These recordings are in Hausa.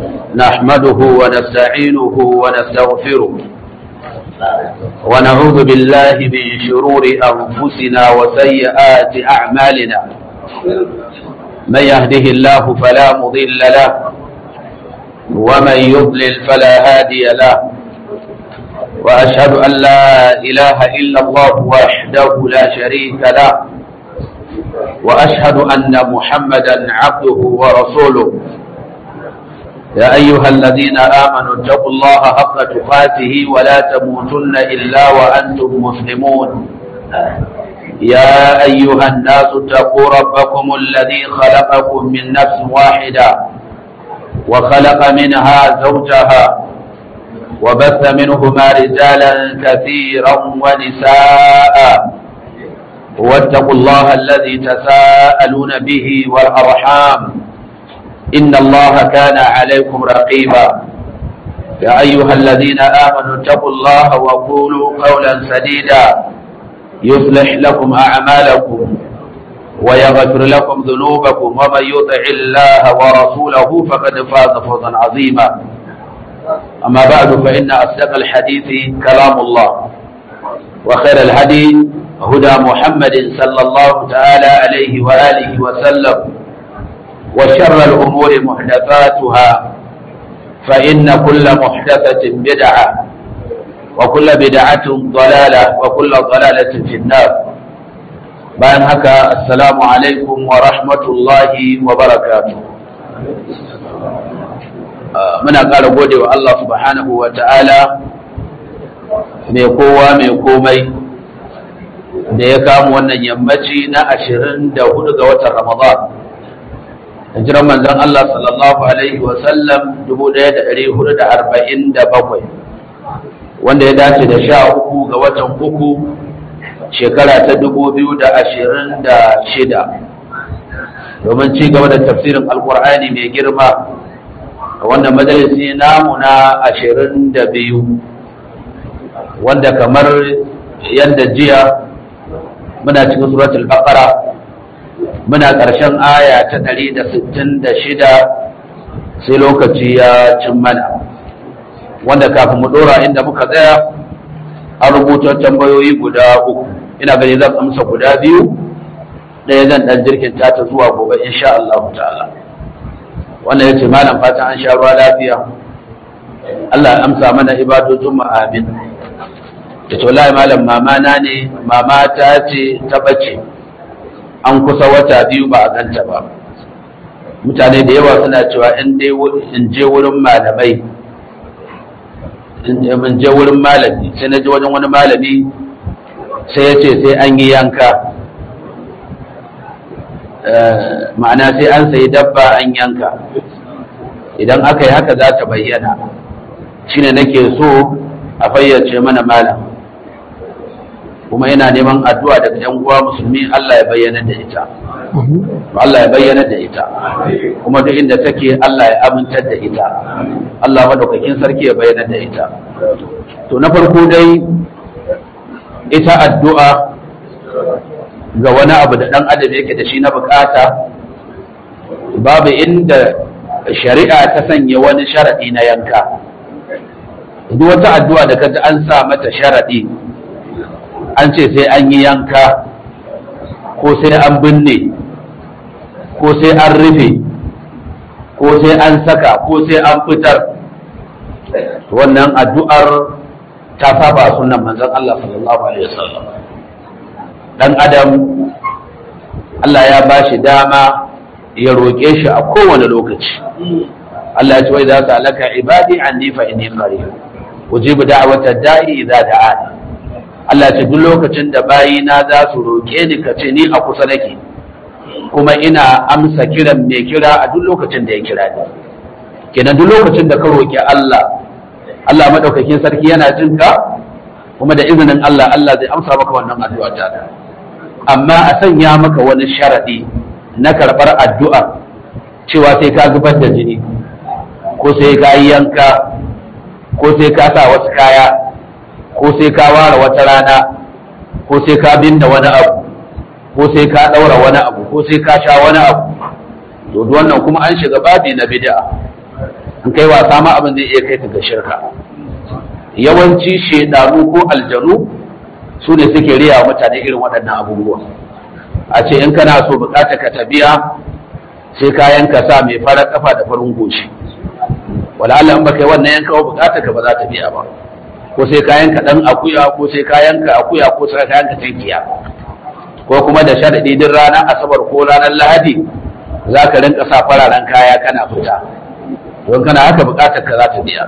نحمده ونستعينه ونستغفره ونعوذ بالله من شرور أنفسنا وسيئات أعمالنا من يهده الله فلا مضل له ومن يضلل فلا هادي له وأشهد أن لا إله إلا الله وحده لا شريك له وأشهد أن محمدا عبده ورسوله يا أيها الذين آمنوا اتقوا الله حق تقاته ولا تموتن إلا وأنتم مسلمون يا أيها الناس اتقوا ربكم الذي خلقكم من نفس واحدة وخلق منها زوجها وبث منهما رجالا كثيرا ونساء واتقوا الله الذي تساءلون به والأرحام إن الله كان عليكم رقيبا يا أيها الذين آمنوا اتقوا الله وقولوا قولا سديدا يصلح لكم أعمالكم ويغفر لكم ذنوبكم ومن يطع الله ورسوله فقد فاز فوزا عظيما أما بعد فإن أصدق الحديث كلام الله وخير الهدي هدى محمد صلى الله تعالى عليه وآله وسلم وشر الأمور محدثاتها فإن كل محدثة بدعة وكل بدعة ضلالة وكل ضلالة في النار bayan haka assalamu alaikum wa rahmatullahi wa barakatu muna ƙara gode wa Allah subhanahu wa ta'ala mai kowa mai komai da ya kama wannan yammaci na ashirin da hudu ga watan ramadan hijiran manzon Allah sallallahu alaihi wa sallam dubu ɗaya da ɗari hudu da arba'in da bakwai wanda ya dace da sha uku ga watan uku shekara ta dubu biyu da ashirin da shida domin ci gaba da tafsirin alkur'ani mai girma a wannan majalisi namu na ashirin da biyu wanda kamar yadda jiya muna cikin suratul baqara muna ƙarshen aya ta ɗari da sittin da shida sai lokaci ya cin mana wanda kafin mu ɗora inda muka tsaya an rubuta tambayoyi guda uku ina gani zan amsa guda biyu ɗaya zan ɗan jirkin ta zuwa gobe insha Allah ta'ala wannan ya ce malam fatan an sha ruwa lafiya Allah ya amsa mana ibadojin mu amin da to lai malam mama na ne mama ta ce ta bace an kusa wata biyu ba a ganta ba mutane da yawa suna cewa in dai in je wurin malamai in je wurin malami sai na je wajen wani malami sai ya ce sai an yi yanka ma'ana sai an sayi dabba an yanka idan aka yi haka za ta bayyana shine nake so a fayyace mana malam kuma yana neman addu'a daga yan uwa musulmi Allah ya bayyana da ita Allah ya bayyana da ita kuma duk inda take Allah ya amintar da ita Allah madaukakin sarki ya bayyana da ita to na farko dai ita addu'a ga wani abu da ɗan adam yake da shi na bukata babu inda shari'a ta sanya wani sharaɗi na yanka duk wata addu'a da kaji an sa mata sharaɗi an ce sai an yi yanka ko sai an binne ko sai an rufe ko sai an saka ko sai an fitar wannan addu'ar ta saba sunan manzon Allah sallallahu alaihi wasallam dan adam Allah ya bashi dama ya roƙe shi a kowane lokaci Allah ya ce wai za su alaka ibadi anni fa inni qarib ujibu da'wata da'i idza da'ani Allah ya ce duk lokacin da bayina za su roƙe ni ka ce ni a kusa nake kuma ina amsa kiran mai kira a duk lokacin da ya kira ni kenan duk lokacin da ka roƙi Allah Allah madaukakin sarki yana jin ka kuma da izinin Allah Allah zai amsa maka wannan addu'a ta amma a sanya maka wani sharadi na karɓar addu'a cewa sai ka zubar da jini ko sai ka yi yanka ko sai ka sa wasu kaya ko sai ka ware wata rana ko sai ka binne wani abu ko sai ka ɗaura wani abu ko sai ka sha wani abu to wannan kuma an shiga babi na bid'a an in kai wasa ma abin zai iya kai ka ga shirka yawanci shedanu ko aljanu su ne suke riya mutane irin waɗannan abubuwa a ce in kana so bukata ka ta biya sai kayan ka sa mai farar kafa da farin goshi wala Allah in baka yi wannan yanka wa bukata ka ba za ta biya ba ko sai kayan ka dan akuya ko sai kayan ka akuya ko sai kayan ka tankiya ko kuma da sharadi din ranar asabar ko ranar lahadi za ka rinka sa fararen kaya kana fita don kana haka bukatar ka za ta biya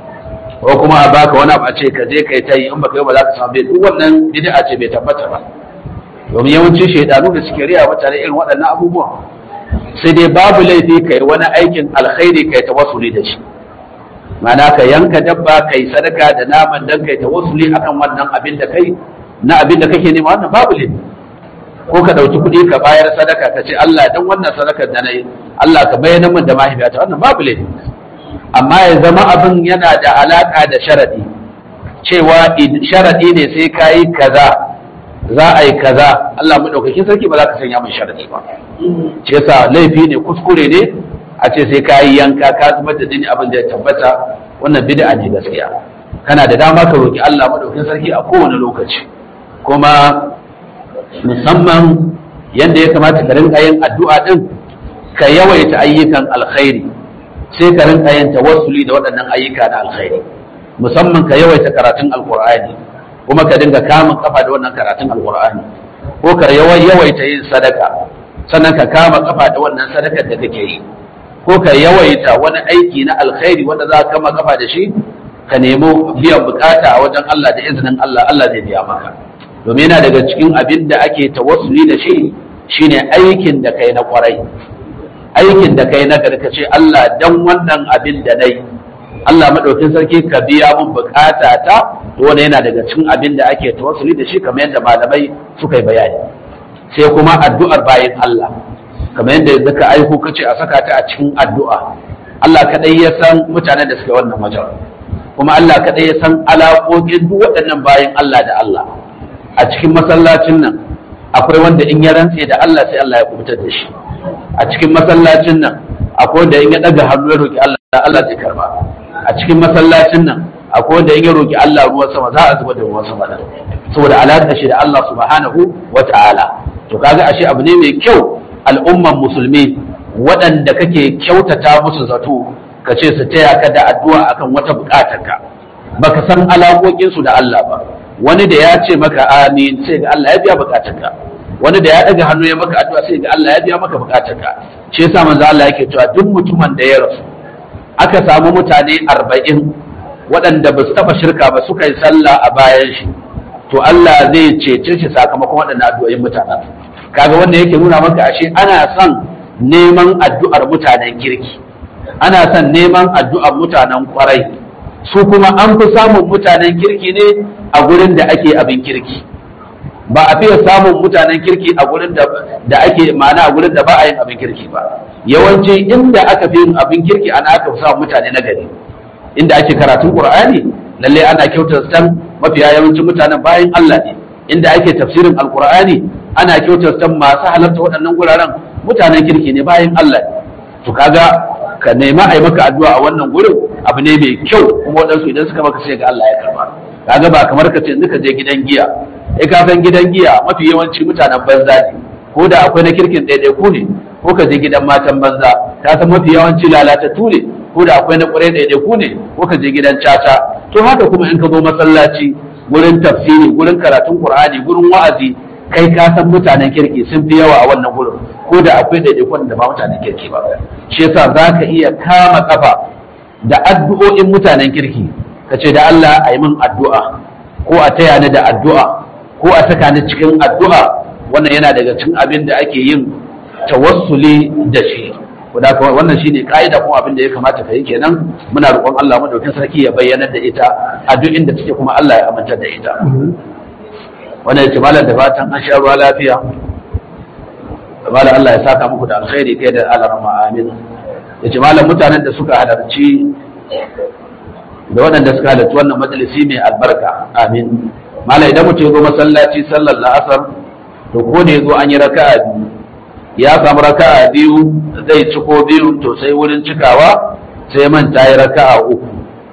ko kuma a baka wani abu a ce ka je kai ta yi in baka yi ba za ka samu bai duk wannan bid'a ce bai tabbata ba domin yawancin shaidanu da suke riya mutane irin waɗannan abubuwan sai dai babu laifi kai wani aikin alkhairi kai tawassuli da shi ma'ana ka yanka dabba kai sadaka da naman dan kai tawassuli akan wannan abin da kai na abin da kake nema wannan babu laifi ko ka dauki kuɗi ka bayar sadaka ka ce Allah dan wannan sadakar da nayi Allah ka bayyana min da mahaifiyata wannan babu laifi amma ya zama abin yana da alaka da sharadi cewa sharadi ne sai kayi kaza za a yi kaza Allah madaukakin sarki ba za ka sanya min sharadi ba ce yasa laifi ne kuskure ne a ce sai ka yi yanka ka zubar da jini abin da ya tabbata wannan bid'a ne gaskiya kana da dama ka roki Allah madaukakin sarki a kowane lokaci kuma musamman yanda ya kamata ka rinka yin addu'a din ka yawaita ayyukan alkhairi sai ka rinka yin tawassuli da waɗannan ayyuka na alkhairi musamman ka yawaita karatun alqur'ani kuma ka dinga kamun kafa da wannan karatun alqur'ani ko ka yawaita yin sadaka sannan ka kama kafa da wannan sadakar da kake yi ko ka yawaita wani aiki na alkhairi wanda za ka kama kafa da shi ka nemo biyan bukata a wajen Allah da izinin Allah Allah zai biya maka domin yana daga cikin abin da ake tawassuli da shi shine aikin da kai na kwarai aikin da kai na garkace Allah dan wannan abin da nayi Allah madaukin sarki ka biya mun bukata ta to wannan yana daga cikin abin da ake tawassuli da shi kamar yadda malamai suka yi bayani sai kuma addu'ar bayan Allah kamar yadda zaka aiko kace a saka ta a cikin addu'a Allah kadai ya san mutanen da suke wannan wajen kuma Allah kadai ya san alaƙoƙin duk waɗannan bayan Allah da Allah a cikin masallacin nan akwai wanda in ya rantse da Allah sai Allah ya kubutar da shi a cikin masallacin nan akwai wanda in ya daga hannu ya roki Allah Allah zai karba a cikin masallacin nan akwai wanda in ya roki Allah ruwan sama za a zuba da ruwan sama da saboda alaƙa shi da Allah subhanahu wa ta'ala to kaga ashe abu ne mai kyau al'umman musulmi waɗanda kake kyautata musu zato ka ce su taya ka da addu'a akan wata buƙatarka baka san alaƙoƙinsu da Allah ba wani da ya ce maka amin sai ga Allah ya biya buƙatarka wani da ya ɗaga hannu ya maka addu'a sai ga Allah ya biya maka buƙatarka shi yasa manzo Allah yake cewa duk mutumin da ya rasu aka samu mutane arba'in waɗanda ba su taɓa shirka ba suka yi sallah a bayan shi to Allah zai cece shi sakamakon waɗannan addu'o'in mutanen kaga wanda yake nuna maka ashe ana son neman addu'ar mutanen kirki ana son neman addu'ar mutanen kwarai su kuma an fi samun mutanen kirki ne a gurin da ake abin kirki ba a fiye samun mutanen kirki a gurin da ake ma'ana a gurin da ba a yin abin kirki ba yawanci inda aka fi yin abin kirki ana aka fi samun mutane na gari inda ake karatun qur'ani lalle ana kyautar san mafiya yawancin mutanen bayan Allah ne inda ake tafsirin alqur'ani ana kyautar san masu halarta waɗannan guraren mutanen kirki ne bayan Allah to kaga ka nema a yi maka addu'a a wannan gurin abu ne mai kyau kuma waɗansu idan suka maka sai ga Allah ya karba kaga ba kamar ka ce ka je gidan giya eh ka san gidan giya mafi yawanci mutanen banza ne ko da akwai na kirkin ɗaiɗaiku ne ko ka je gidan matan banza ka san mafi yawanci lalatattu ne ko da akwai na ƙwarai ɗaiɗaiku ne ko ka je gidan caca to haka kuma in ka zo masallaci gurin tafsiri gurin karatun qur'ani gurin wa'azi kai ka san mutanen kirki sun fi yawa a wannan gurin ko da akwai ɗaiɗaikun da ba mutanen kirki ba shi yasa za ka iya kama kafa da addu'o'in mutanen kirki ka ce da Allah a yi min addu'a ko a taya ni da addu'a ko a saka ni cikin addu'a wannan yana daga cikin abin da ake yin tawassuli da shi wannan shine ka'ida kuma abin da ya kamata ka yi kenan muna roƙon Allah madaukakin sarki ya bayyana da ita a duk inda take kuma Allah ya aminta da ita wannan yace malam da fatan an sha ruwa lafiya malam Allah ya saka muku da alkhairi kai da alarma amin yace malam mutanen da suka halarci da waɗanda suka halarci wannan majalisi mai albarka amin malam idan mutum ya zo masallaci sallar la'asar to ko da ya zo an yi raka'a biyu ya samu raka'a biyu zai ciko biyu to sai wurin cikawa sai manta ya raka'a uku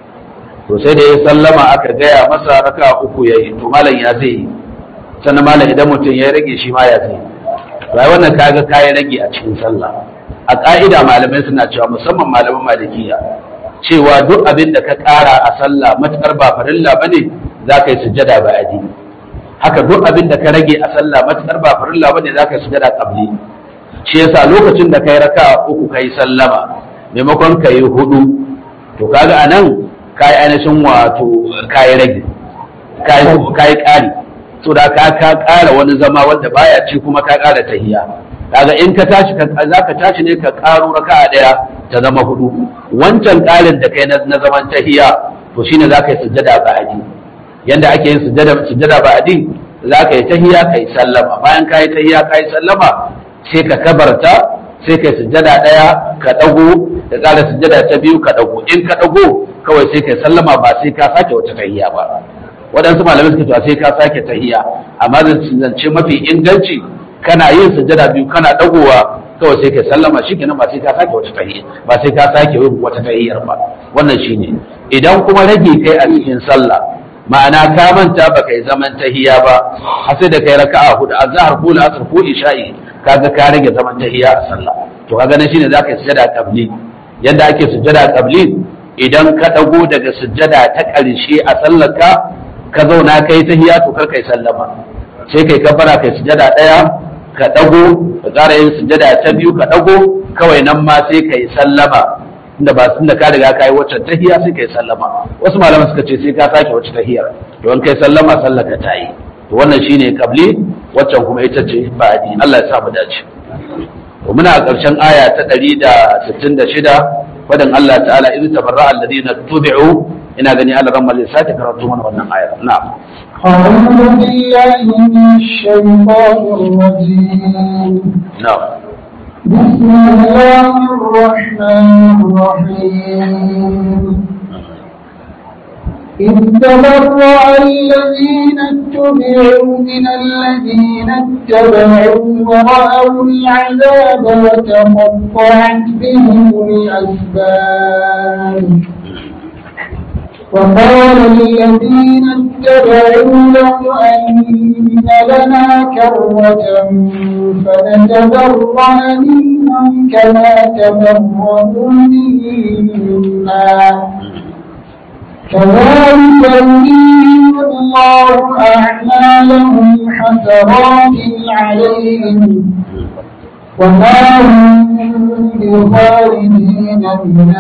to sai da ya sallama aka gaya masa raka'a uku yayi to malam ya zai yi sannan malam idan mutum ya rage shi ma ya zai yi to ai wannan kaga kayan rage a cikin sallah a ka'ida malamai suna cewa musamman malaman malikiya cewa duk abin da ka ƙara a sallah matukar ba farilla bane za ka yi sujjada ba adi haka duk abin da ka rage a sallah matukar ba farilla bane za ka yi sujjada qabli shi yasa lokacin da kai raka uku kai sallama maimakon ka yi hudu to kaga anan kai ainihin wato kai rage kai kai ƙari so da ka ka ƙara wani zama wanda baya ci kuma ka ƙara tahiya kaga in ka tashi za ka tashi ne ka ƙaro raka'a ɗaya ta zama hudu wancan ƙarin da kai na zaman tahiya to shine za ka yi sujjada ba'adi yanda ake yin sujjada sujjada ba'adi za ka yi tahiya ka yi sallama bayan ka yi tahiya ka yi sallama sai ka kabarta sai ka yi sujjada ɗaya ka ɗago ka ƙara sujjada ta biyu ka ɗago in ka ɗago kawai sai ka yi sallama ba sai ka sake wata tahiya ba waɗansu malamai suka cewa sai ka sake tahiya amma zance mafi inganci kana yin sujjada biyu kana dagowa kawai sai ka sallama shi kenan ba sai ka sake wata tahiyya ba sai ka sake yin wata tahiyyar ba wannan shine idan kuma rage kai a cikin sallah ma'ana ka manta ba kai zaman tahiyya ba har sai da kai raka'a hudu azhar ko asr ko isha'i kaga ka rage zaman tahiyya a sallah to kaga nan shine zaka yi sujjada qabli yanda ake sujjada qabli idan ka dago daga sujjada ta ƙarshe a sallarka ka zauna kai tahiyya to kar kai sallama sai kai kabbara kai sujjada ɗaya ka ɗago ka ƙara yin sujada ta biyu ka ɗago kawai nan ma sai ka yi sallama inda ba sun da ka riga ka yi waccan tahiya sai ka yi sallama wasu malaman suka ce sai ka sake wacce tahiyar to in kai sallama sallaka ta yi to wannan shine kabli waccan kuma ita ce ba'adi Allah ya sa mu dace to muna a ƙarshen aya ta 166 fadin Allah ta'ala idh tabarra'a alladhina tubi'u ina gani Allah ran mallin sake karatu mana wannan ayar na'am أعوذ بالله من الشيطان الرجيم na'am بسم الله الرحمن الرحيم إذ تبرأ الذين اتبعوا من الذين اتبعوا ورأوا العذاب وتقطعت بهم الأسباب وقال الذين اتبعوا له أن لنا كرة فنتبرأ منهم كما تبرأوا منا كذلك يريهم الله أعمالهم حسرات عليهم وما هم بخارجين من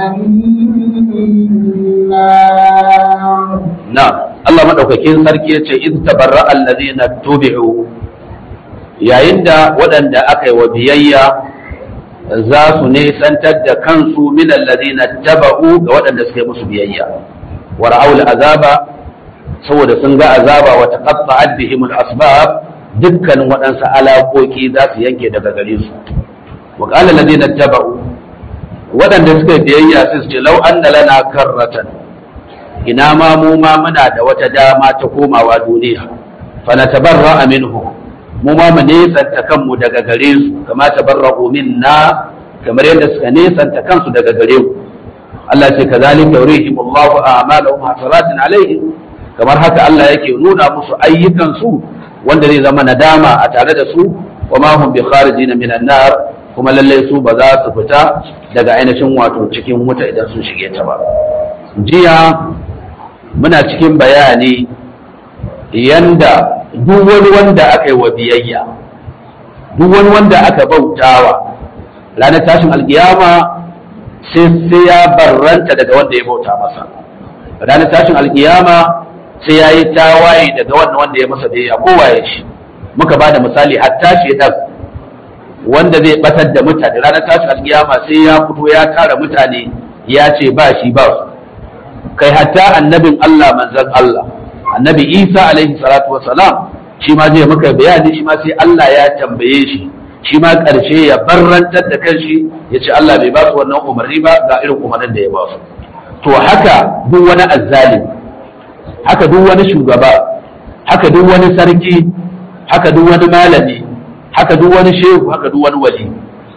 النار na'am Allah madaukakin sarki yace in tabarra allazina tubi'u yayin da waɗanda aka yi wa biyayya za su nesantar da kansu min allazina taba'u ga waɗanda suka yi musu biyayya wa ra'aul azaba saboda sun ga azaba wa taqatta'at bihim al-asbab dukkanin waɗansu alaƙoƙi za su yanke daga gare su wa qala allazina taba'u waɗanda suka yi biyayya sai su ce law anna lana karratan ina ma mu ma muna da wata dama ta komawa duniya fa natabarra minhu mu ma mu nesanta kanmu daga gare su kama tabarra'u minna kamar yadda suka nesanta kansu daga gare mu Allah ce kazalika yurihim Allahu a'malahum hasaratin alaihim kamar haka Allah yake nuna musu ayyukan su wanda zai zama nadama a tare da su wa ma hum bi kharijin minan nar kuma lalle su ba za su fita daga ainihin wato cikin wuta idan sun shige ta ba jiya muna cikin bayani yanda duk wani wanda aka yi wa biyayya duk wani wanda aka bautawa ranar tashin alkiyama sai sai ya barranta daga wanda ya bauta masa ranar tashin alkiyama sai ya yi tawaye daga wannan wanda ya masa biyayya kowa ya shi muka ba da misali hatta shi wanda zai batar da mutane ranar tashin alkiyama sai ya fito ya tara mutane ya ce ba shi ba su kai hatta annabin Allah manzon Allah annabi Isa alaihi salatu wassalam shi ma zai maka bayani shi ma sai Allah ya tambaye shi shi ma ƙarshe ya barrantar da kanshi ya ce Allah bai ba su wannan umarni ba ga irin umarnin da ya ba su to haka duk wani azzalim haka duk wani shugaba haka duk wani sarki haka duk wani malami haka duk wani shehu haka duk wani wali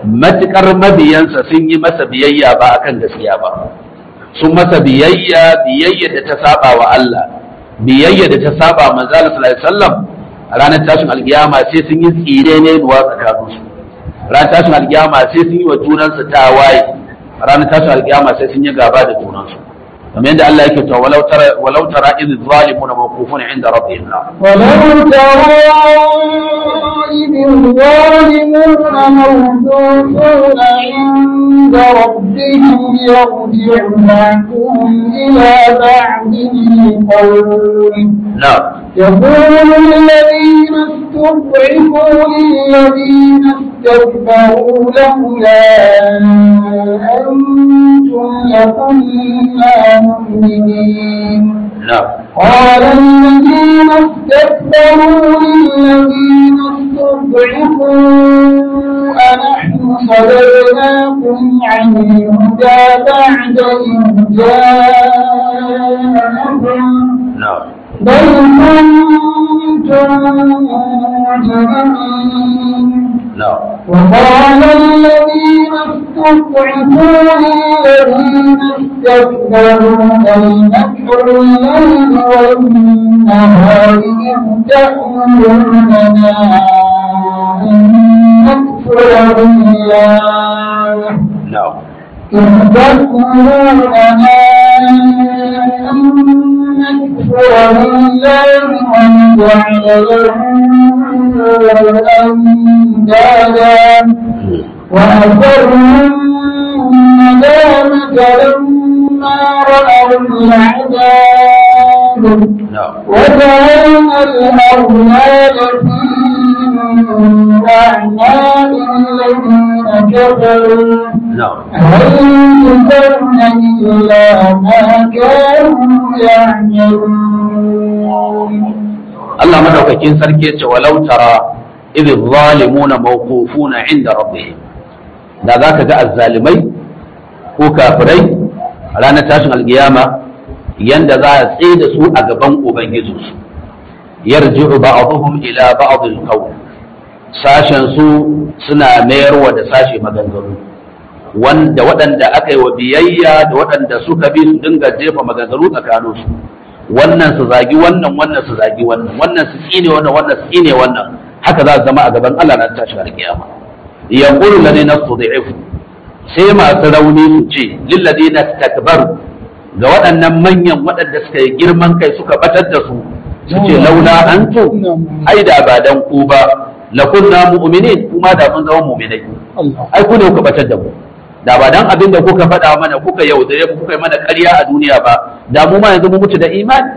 matukar mabiyansa sun yi masa biyayya ba akan gaskiya ba sun masa biyayya biyayya da ta saba wa Allah biyayya da ta saba manzo Allah sallallahu alaihi wasallam ranar tashin alkiyama sai sun yi tsire ne duwa tsakaninsu ranar tashin alkiyama sai sun yi wa junansu tawaye ranar tashin alkiyama sai sun yi gaba da junansu kamar yadda Allah yake cewa walau tara walau tara idh zalimuna mawqufuna inda rabbihim ولو ترى إذ الظالمون موقوفون عند ربهم يرجع بعضهم إلى بعض القول na'am يقول الذين استضعفوا للذين استكبروا لولا أنتم لكنا مؤمنين na'am قال الذين استكبروا للذين استضعفوا أنحن صدرناكم عن الهدى بعد إذ جاءكم na'am بل كنتم مجرمين na'am وقال الذين استضعفوا للذين استكبروا بل مكر الليل والنهار إذ تأمروننا أن نكفر بالله na'am إذ تأمروننا أن نكفر بالله ونجعل له أندادا وأسروا الندامة لما رأوا العذاب na'am وجعلنا الأغلال في أعناق الذين كفروا na'am هل يجزون إلا ما كانوا يعملون Allah madaukakin sarki ya ce walau tara idh zalimuna mawqufuna inda rabbihim da zaka ga azzalimai ko kafirai a ranar tashin alkiyama yanda za a tsaye da su a gaban ubangijinsu yarji'u ba'dhum ila ba'd al-qawl sashen su suna mayarwa da sashe maganganu wanda waɗanda aka yi wa biyayya da waɗanda suka bi su dinga jefa maganganu tsakaninsu wannan su zagi wannan wannan su zagi wannan wannan su tsine wannan wannan su tsine wannan haka za su zama a gaban Allah na tashi alkiyama yaqulu ladina stud'ifu sai masu rauni su ce lil ladina takbaru ga waɗannan manyan waɗanda suka yi girman kai suka batar da su su ce laula antu ai da ba dan ku ba lakunna mu'minin kuma da mun zama mu'minai ai ku ne kuka batar da mu da ba dan abin da kuka faɗa mana kuka yaudare mu kuka yi mana ƙarya a duniya ba da mu ma yanzu mu mutu da imani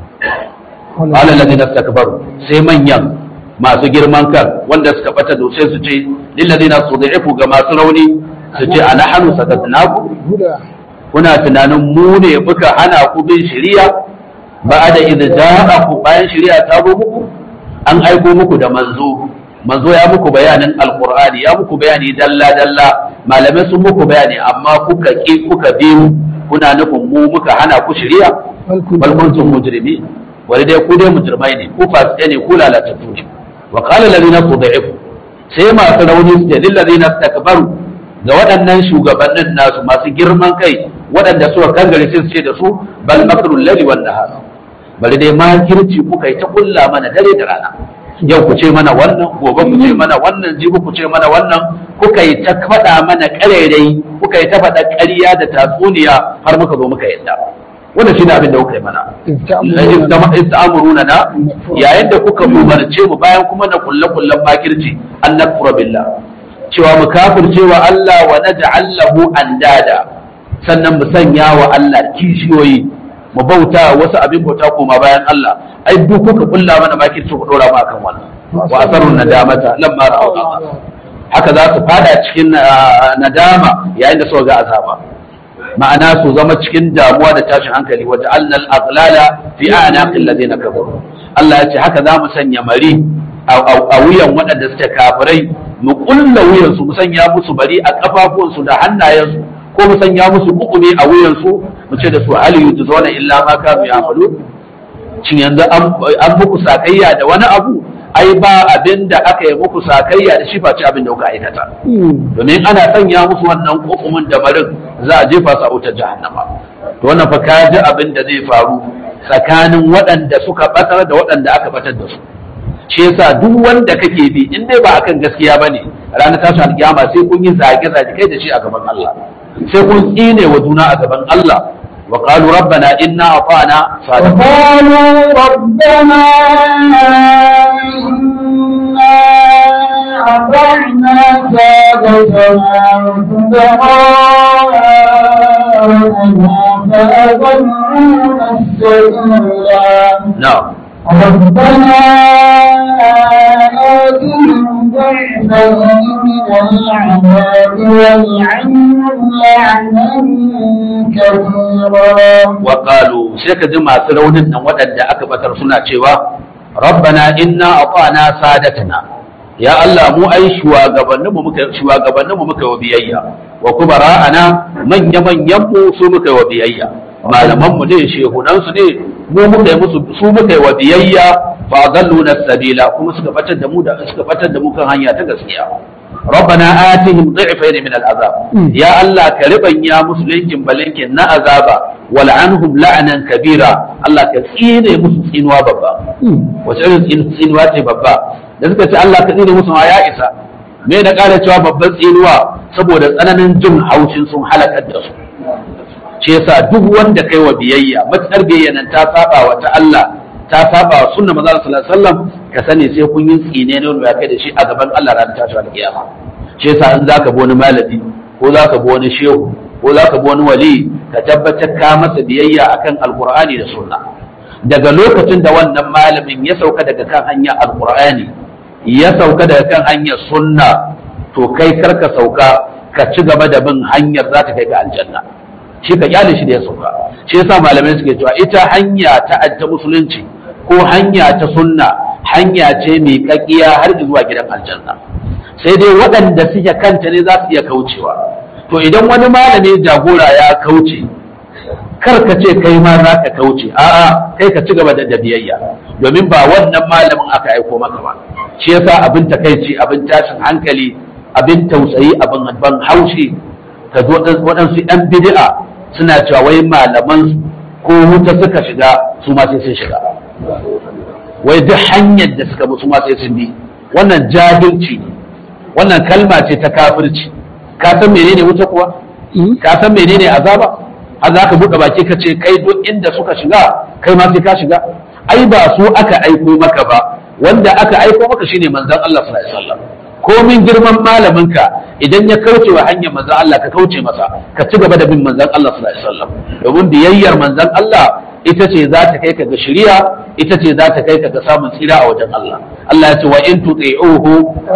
qala alladhina istakbaru sai manyan masu girman kan wanda suka bata da sai su ce lil ladina sud'ifu ga masu rauni su ce ana hanu sakatnaku kuna tunanin mu ne muka hana ku bin shari'a ba da idza ja'aku bayan shari'a ta zo muku an aiko muku da manzo manzo ya muku bayanin alqur'ani ya muku bayani dalla dalla malamai sun muku bayani amma kuka ki kuka bi mu kuna nufin mu muka hana ku shari'a bal kuntum mujrimin wani dai ku dai mujrimai ne ku fasike ne ku lalatattu ne wa qala alladhina tud'ifu sai masu rauni su lil ladina istakbaru ga waɗannan shugabannin nasu masu girman kai waɗanda suka kangare sai su ce da su bal makrul ladhi wan nahar bari dai makirci kuka yi ta kulla mana dare da rana yau ku ce mana wannan gobe ku ce mana wannan jibi ku ce mana wannan kuka yi ta faɗa mana ƙarairayi kuka yi ta faɗa ƙarya da tatsuniya har muka zo muka yadda wannan shine abin da kuka yi mana ista'amuruna na yayin da kuka umarce mu bayan kuma na kulle kullen makirci an nakfura billah cewa mu kafirce wa Allah wa naj'al lahu andada sannan mu sanya wa Allah kishiyoyi mu bauta wasu abin bauta koma bayan Allah ai duk kuka kulla mana makirci ku dora mu akan wannan wa asarun nadamata lamma ra'u haka za su fada cikin nadama yayin da suka ga azaba ma'ana su zama cikin damuwa da tashin hankali wa ja'alna al-aghlala fi a'naqil ladina kafaru Allah ya ce haka za mu sanya mari a wuyan waɗanda suke kafirai mu kulla wuyan su mu sanya musu bari a kafafuwansu da hannayensu ko mu sanya musu kukumi a wuyan su mu ce da su hal yujzauna illa ma kanu ya'malu shin yanzu an muku sakayya da wani abu ai ba abin da aka yi muku sakayya da shi face abin da kuka aikata domin ana sanya musu wannan kokumin da marin za a jefa su a wutar jahannama to wannan fa ka ji abin da zai faru tsakanin waɗanda suka batar da waɗanda aka batar da su shi yasa duk wanda kake bi in dai ba akan gaskiya bane ranar tashin alkiyama sai kun yi zage zage kai da shi a gaban Allah sai kun tsine wa juna a gaban Allah wa qalu rabbana inna ata'na sadiqan وقالوا ربنا إنا أطعنا سادتنا وكبراءنا فأضلونا السبيلا na'am ربنا آتهم ضعفين من العذاب والعنهم لعنا كبيرا wa qalu sai ka ji masu raunin nan waɗanda aka batar suna cewa rabbana inna ata'na sadatana ya Allah mu ai shugabannin mu muka shugabannin mu muka wa biyayya wa kubara'ana manya manyan mu su muka wa biyayya malaman mu ne shehunan su ne mu muka yi musu su muka wa biyayya fa dalluna sabila kuma suka batar da mu da suka batar da mu kan hanya ta gaskiya ربنا آتهم ضعفين من العذاب يا الله كربن يا مسلمين بلنكن نا عذابا ولعنهم لعنا كبيرا الله كثير مسلمين وبابا وتعين tsinuwa ce babba da suka ce Allah ka tsine musu ma ya isa me na ƙara cewa babban tsinuwa saboda tsananin jin haushin sun halakar da su shi yasa duk wanda kai wa biyayya matsar biyayya nan ta saba wa ta Allah ta saba wa sunna manzo sallallahu alaihi wasallam ka sani sai kun yi tsine ne wanda ya kai da shi a gaban Allah ran tashi al kiyama shi yasa in zaka bi wani malami ko zaka bi wani shehu ko zaka bi wani wali ka tabbatar ka masa biyayya akan alqur'ani da sunna daga lokacin da wannan malamin ya sauka daga kan hanyar alqur'ani ya sauka daga kan hanyar sunna to kai karka sauka ka ci gaba da bin hanyar za ta kai ga aljanna shi ka kyale shi da ya sauka shi yasa malamai suke cewa ita hanya ta ta musulunci ko hanya ta sunna hanya ce mai kakkiya har zuwa gidan aljanna sai dai waɗanda suke kanta ne za su iya kaucewa to idan wani malami jagora ya kauce kar ka ce kai ma za ka kauce a'a kai ka ci gaba da biyayya domin ba wannan malamin aka aiko maka ba shi yasa abin takaici abin tashin hankali abin tausayi abin ban haushi ka zo waɗansu 'yan bid'a suna cewa wai malaman ko wuta suka shiga su ma sai sun shiga wai duk hanyar da suka bi su ma sai sun bi wannan jahilci ne wannan kalma ce ta kafirci ka san menene wuta kuwa ka san menene azaba har za ka buɗe baki ka ce kai duk inda suka shiga kai ma sai ka shiga ai ba su aka aiko maka ba wanda aka aiko maka shine manzon Allah sallallahu alaihi wasallam komin girman malaminka idan ya kauce wa hanyar manzon Allah ka kauce masa ka ci gaba da bin manzon Allah sallallahu alaihi wasallam domin biyayyar manzon Allah ita ce za ta kai ka ga shari'a ita ce za ta kai ka ga samun tsira a wajen Allah Allah ya ce wa in tuti'uhu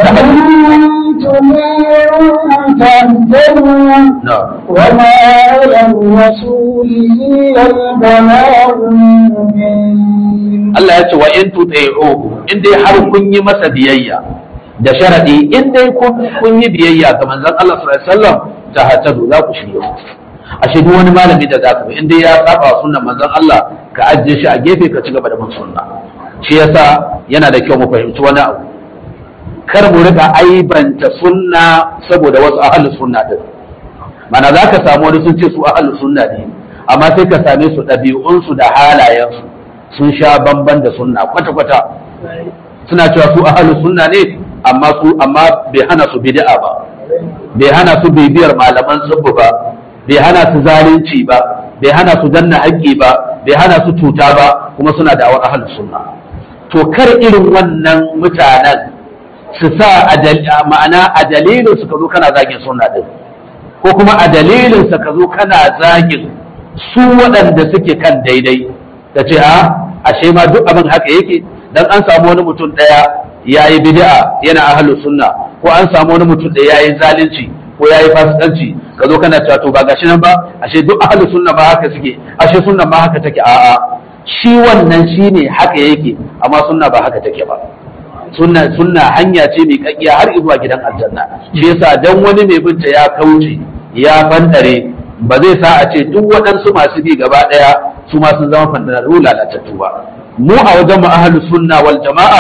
وما على الرسول إلا البلاغ المبين Allah ya ce wa in tuti'uhu in dai har kun yi masa biyayya da sharadi in dai kun yi biyayya ga manzon Allah sallallahu alaihi wasallam ta hatadu za ku shirya ashe duk wani malami da zaka bi in dai ya saba sunnan manzon Allah ka ajiye shi a gefe ka ci gaba da bin sunna shi yasa yana da kyau mu fahimci wani abu kar mu rika aibanta sunna saboda wasu ahlus sunna din mana zaka samu wani sun ce su ahlus sunna ne amma sai ka same su ɗabi'unsu da halayensu sun sha bamban da sunna kwata-kwata suna cewa su ahlus sunna ne amma su amma bai hana su bid'a ba bai hana su bibiyar malaman tsubbu ba bai hana su zalunci ba bai hana su danna haƙƙi ba bai hana su cuta ba kuma suna da awar ahlus sunna to kar irin wannan mutanen su sa ma'ana a dalilin su ka zo kana zagin sunna din ko kuma a dalilin sa ka zo kana zagin su waɗanda suke kan daidai ka ce a ashe ma duk abin haka yake dan an samu wani mutum ɗaya ya yi bid'a yana ahlus sunna ko an samu wani mutum da ya yi zalunci ko ya yi fasikanci ka zo kana cewa to ba gashi nan ba ashe duk ahlus sunna ba haka suke ashe sunna ma haka take a'a shi wannan shine haka yake amma sunna ba haka take ba sunna sunna hanya ce mai kakkiya har zuwa gidan aljanna shi yasa dan wani mai binta ya kauce ya fantare ba zai sa a ce duk waɗansu masu bi gaba ɗaya su ma sun zama fantararru lalatattu ba mu a wajen mu ahlus sunna wal jama'a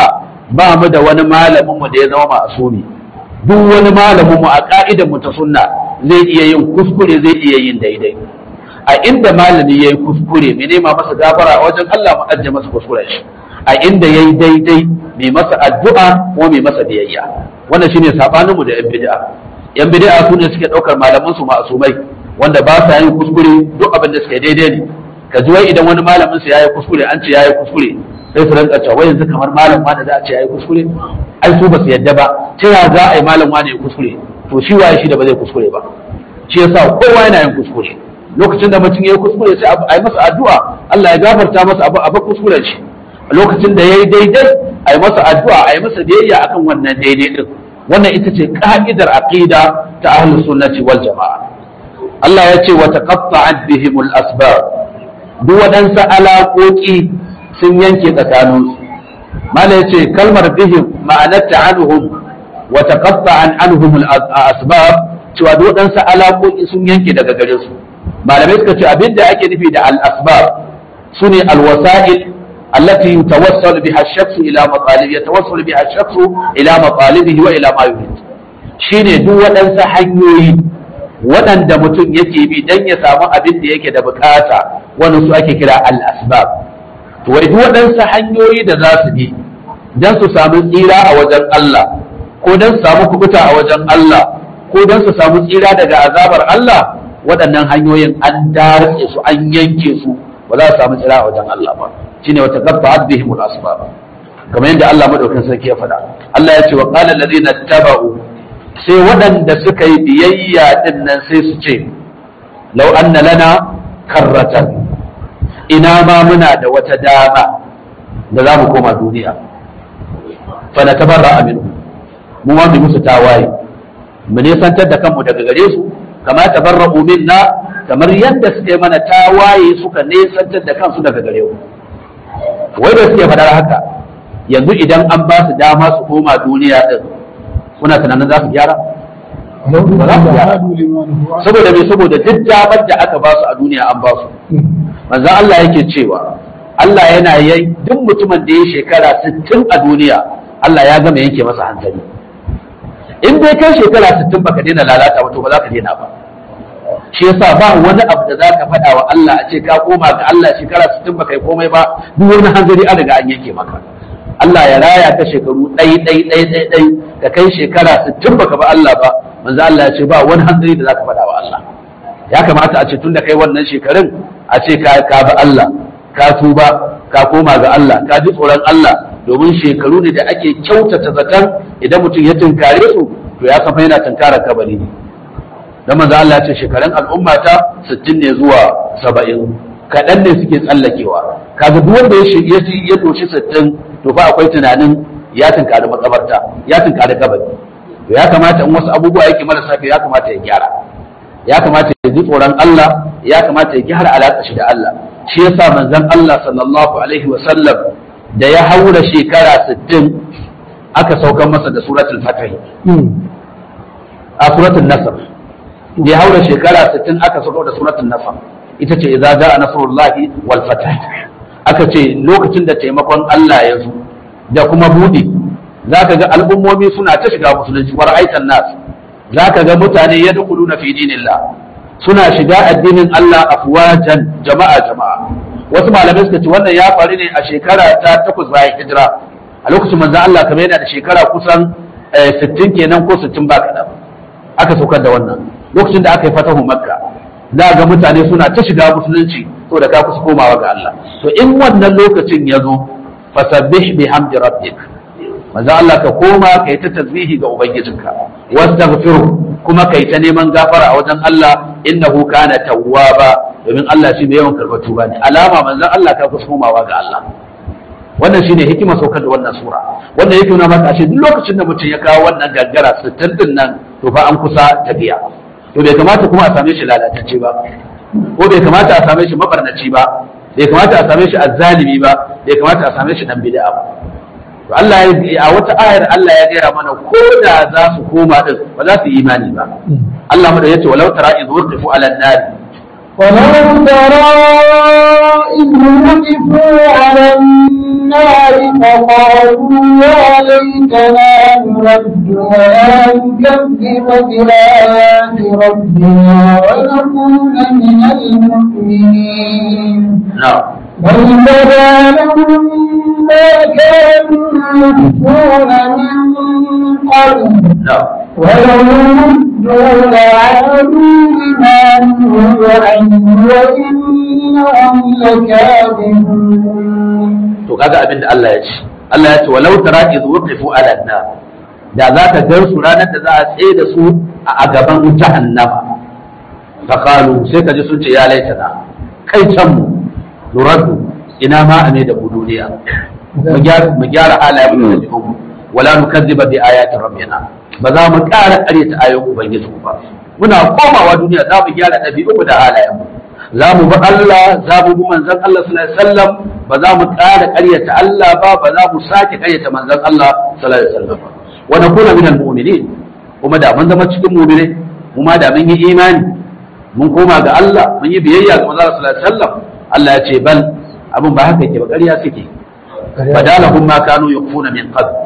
ba mu da wani malamin mu da ya zama ma'asumi duk wani malamin mu a ka'idar mu ta sunna zai iya yin kuskure zai iya yin daidai a inda malami yayi kuskure mai nema masa gafara a wajen Allah mu ajje masa kuskuren shi a inda yayi daidai mai masa addu'a ko mai masa biyayya wannan shine sabanin mu da yan bid'a yan bid'a su ne suke daukar malaman su ma'asumai wanda ba sa yin kuskure duk abin da suke daidai ne ka ji wai idan wani malamin su yayi kuskure an ce yayi kuskure sai su rinka cewa wai yanzu kamar malam wani za a ce yayi kuskure ai su ba su yadda ba ta ya za a yi malam wani ya kuskure to shi waye shi da ba zai kuskure ba shi yasa kowa yana yin kuskure lokacin da mutum yayi kuskure sai a yi masa addu'a Allah ya gafarta masa abu abu kuskuren shi lokacin da yayi daidai a yi masa addu'a a yi masa biyayya akan wannan daidai din wannan ita ce ka'idar aqida ta ahlus sunnati wal jama'a Allah ya ce wa taqatta'at bihimul asbab duk waɗansu alaƙoƙi sun yanke tsakaninsu mala ya ce kalmar bihim ma'anarta anhum wa taqatta'an anhum al-asbab cewa duk waɗansu alaƙoƙi sun yanke daga gare su malamai suka ce abinda ake nufi da al-asbab sune al-wasa'il التي يتوصل بها الشخص الى مطالب يتوصل بها الشخص الى مطالبه والى ما يريد shine duk waɗansu hanyoyi waɗanda mutum yake bi don ya samu abin da yake da bukata wani su ake kira al-asbab to wai duk waɗansu hanyoyi da za su bi don su samu tsira a wajen Allah ko don su samu kubuta a wajen Allah ko don su samu tsira daga azabar Allah waɗannan hanyoyin an darse su an yanke su ba za su samu tsira a wajen Allah ba shine wata qatta'at bihim al-asbab kamar yadda Allah madaukakin sarki ya faɗa Allah ya ce wa qala allazina taba'u sai waɗanda suka yi biyayya din nan sai su ce law anna lana karratan ina ma muna da wata dama da za mu koma duniya fa na tabarra aminu mu ma mu musu tawaye mu nisantar da kanmu daga gare su kama tabarra'u minna kamar yadda suka yi mana tawaye suka nisantar da kansu daga gare mu wai da suke faɗar haka yanzu idan an ba su dama su koma duniya din kuna tunanin za su gyara ba za su gyara saboda me saboda duk damar da aka ba su a duniya an ba su manzo Allah yake cewa Allah yana yi duk mutumin da ya shekara 60 a duniya Allah ya gama yanke masa hankali in dai kai shekara 60 baka daina lalata ba to ba za ka daina ba shi yasa ba wani abu da za ka faɗa wa Allah a ce ka koma ga Allah shekara 60 baka yi komai ba duk wani hanzari an riga an yanke maka Allah ya raya ka shekaru ɗai ɗai ɗai ɗai ɗai ka kai shekara 60 baka ba Allah ba manzo Allah ya ce ba wani hanzari da za ka faɗa wa Allah ya kamata a ce tun da kai wannan shekarun a ce ka ka bi Allah ka tuba ka koma ga Allah ka ji tsoron Allah domin shekaru ne da ake kyautata zaton idan mutum ya tunkare su to ya san fa yana tunkarar kabari ne dan manzo Allah ya ce shekarun al'umma ta 60 ne zuwa 70 kaɗan ne suke tsallakewa kaga duk wanda ya ya ya doshi 60 to fa akwai tunanin ya tunkari makabarta ya tunkari kabari to ya kamata in wasu abubuwa yake marasa ya kamata ya gyara ya kamata ya ji tsoron Allah ya kamata ya gyara alaƙa shi da Allah shi yasa manzon Allah sallallahu alaihi wa sallam da ya haura shekara 60 aka saukar masa da suratul fatih a suratul nasr da ya haura shekara 60 aka saukar da suratul nasr ita ce idza jaa nasrullahi wal fath aka ce lokacin da taimakon Allah ya zo da kuma budi zaka ga al'ummomi suna ta shiga musulunci war aitan nas zaka ga mutane yadkhuluna fi dinillah suna shiga addinin Allah afwajan jama'a jama'a wasu malamai suka ce wannan ya faru ne a shekara ta takwas bayan hijira a lokacin manzon Allah kamar yana da shekara kusan 60 kenan ko 60 ba kaɗan aka saukar da wannan lokacin da aka yi fatahu makka za ga mutane suna ta shiga musulunci to da ka kusa komawa ga Allah to in wannan lokacin ya zo fasabbih bihamdi rabbik manzo Allah ka koma kai ta tasbihi ga ubangijinka wastaghfiru kuma kai ta neman gafara a wajen Allah innahu kana tawwaba domin Allah shi mai yawan karɓar tuba ne alama manzon Allah ka kusa komawa ga Allah wannan shine hikima saukar da wannan sura wannan yake nuna maka ashe duk lokacin da mutum ya kawo wannan gaggara sittin din nan to fa an kusa tafiya to bai kamata kuma a same shi lalatacce ba ko bai kamata a same shi mabarnaci ba bai kamata a same shi azzalimi ba bai kamata a same shi dan bid'a ba to Allah ya a wata ayar Allah ya gaya mana ko da za su koma din ba za su yi imani ba Allah mu da yace walau tara idh wurqifu ala an-nar ولو ترى إذ وقفوا على النار فقال وقالوا يا ليتنا نرد ولا نكذب بآيات ربنا ونكون من المؤمنين na'am بل بدا لهم ما كانوا يخفون من قبل na'am ولو ردوا لعادوا لما نهوا عنه وإنهم لكاذبون to kaga abin da Allah ya ce Allah ya ce walau tara iz wuqifu ala nar da za ka gan su ranar da za a tsaye da su a gaban jahannama fa qalu sai ka ji sun ce ya laitana kai can mu nuraddu ina ma a ne da mu duniya mu gyara mu gyara halayen mu da jikinmu wala nukazziba bi ayati rabbina ba za mu ƙara ƙaryata ayoyin ubangiji ba muna komawa duniya za mu gyara ɗabi'u da halayen mu za mu bi Allah za mu bi manzon Allah sallallahu alaihi wasallam ba za mu ƙara ƙaryata Allah ba ba za mu sake ƙaryata manzon Allah sallallahu alaihi wasallam ba wa nakuna minal mu'minin kuma da mun zama cikin mu'minai mu ma da mun yi imani mun koma ga Allah mun yi biyayya ga manzon Allah sallallahu alaihi wasallam Allah ya ce bal abin ba haka yake ba ƙarya suke badalahum ma kanu yakfuna min qabl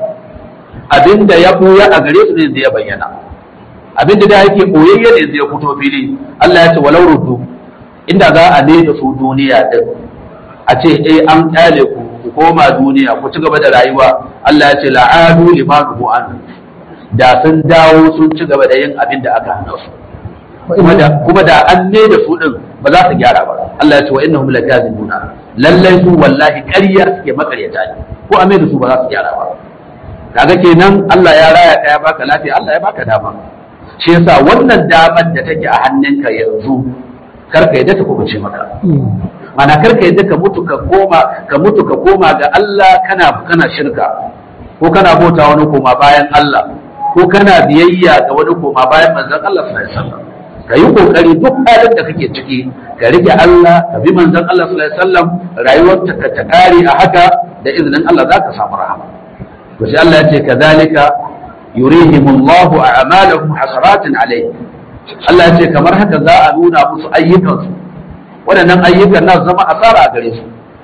abinda ya buya a gare su ne da ya bayyana abinda da yake boyayye ne zai fito fili Allah ya ce walau ruddu inda za a ne da su duniya din a ce eh an kyale ku ku koma duniya ku ci gaba da rayuwa Allah ya ce la'adu limanuhu an da sun dawo sun ci gaba da yin abin da aka hana su kuma da kuma da an ne da su din ba za su gyara ba Allah ya ce wa innahum lakazibuna lallai su wallahi ƙarya suke makaryata ne ko a mai da su ba za su gyara ba kaga kenan Allah ya raya ka ya baka lafiya Allah ya baka dama shi yasa wannan damar da take a hannunka yanzu karka yadda ta kubuce maka mana karka yadda ka mutu ka koma ka mutu ka koma ga Allah kana kana shirka ko kana bauta wani koma bayan Allah ko kana biyayya ga wani koma bayan manzon Allah sallallahu alaihi wasallam ka yi kokari duk halin da kake ciki ka rike Allah ka bi manzon Allah sallallahu alaihi wasallam rayuwarka ka ta kare a haka da izinin Allah za ka samu rahama to sai Allah ya ce kadhalika yurihimullahu a'malahum hasaratin alayhi Allah ya ce kamar haka za a nuna musu ayyukansu waɗannan ayyukan na zama asara a gare su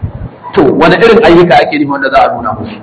to wani irin ayyuka ake nufi wanda za a nuna musu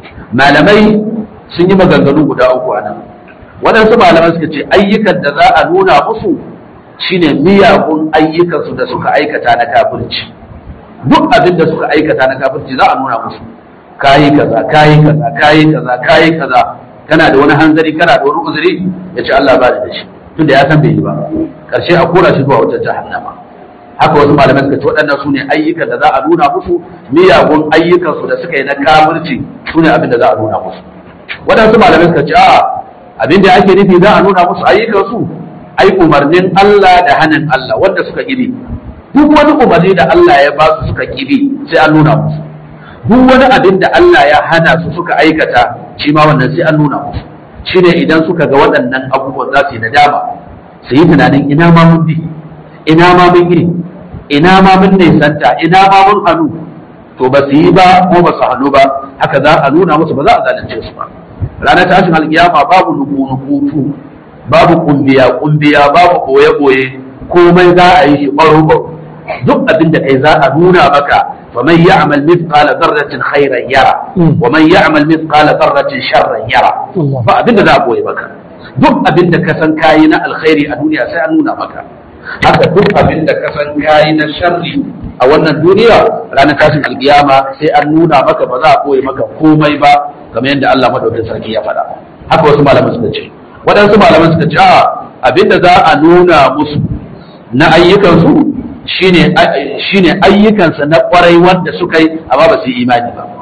malamai sun yi maganganu guda uku a nan waɗansu malamai suka ce ayyukan da za a nuna musu shine miyagun ayyukansu da suka aikata na kafirci duk abin da suka aikata na kafirci za a nuna musu kayi kaza kayi kaza kayi kaza kayi kaza kana da wani hanzari kana da wani uzuri ya ce Allah ba da shi tunda ya san bai yi ba karshe a kora shi zuwa wata jahannama haka wasu malamai suka ce waɗannan su ne ayyukan da za a nuna musu miyagun ayyukansu da suka yi na kafirci su ne abin da za a nuna musu waɗansu malamai suka ce a abin da ake nufi za a nuna musu ayyukansu ai umarnin Allah da hannun Allah wanda suka kibi duk wani umarni da Allah ya ba su suka kibi sai an nuna musu duk wani abin da Allah ya hana su suka aikata shi ma wannan sai an nuna musu shi ne idan suka ga waɗannan abubuwan za su yi nadama su yi tunanin ina ma mun bi ina ma mun yi ina ma mun nisanta ina ma mun hannu to ba su yi ba ko ba su hannu ba haka za a nuna musu ba za a zalunce su ba ranar tashin alkiyama babu nuku babu kumbiya kumbiya babu boye boye komai za a yi shi baro baro duk abin da kai za a nuna maka فمن يعمل مثقال ذرة خيرا يرى ومن يعمل مثقال ذرة شرا يرى فأبين ذا أبوي بك duk abin da ka san kayi na alkhairi a duniya sai an nuna maka haka duk abin da ka san kayi na sharri a wannan duniya ranar tashin alkiyama sai an nuna maka ba za a koyi maka komai ba kamar yadda Allah madaukakin sarki ya faɗa haka wasu malaman suka ce waɗansu malaman suka ce a abin da za a nuna musu na ayyukansu shine shine ayyukansa na kwarai wanda suka yi amma ba su yi imani ba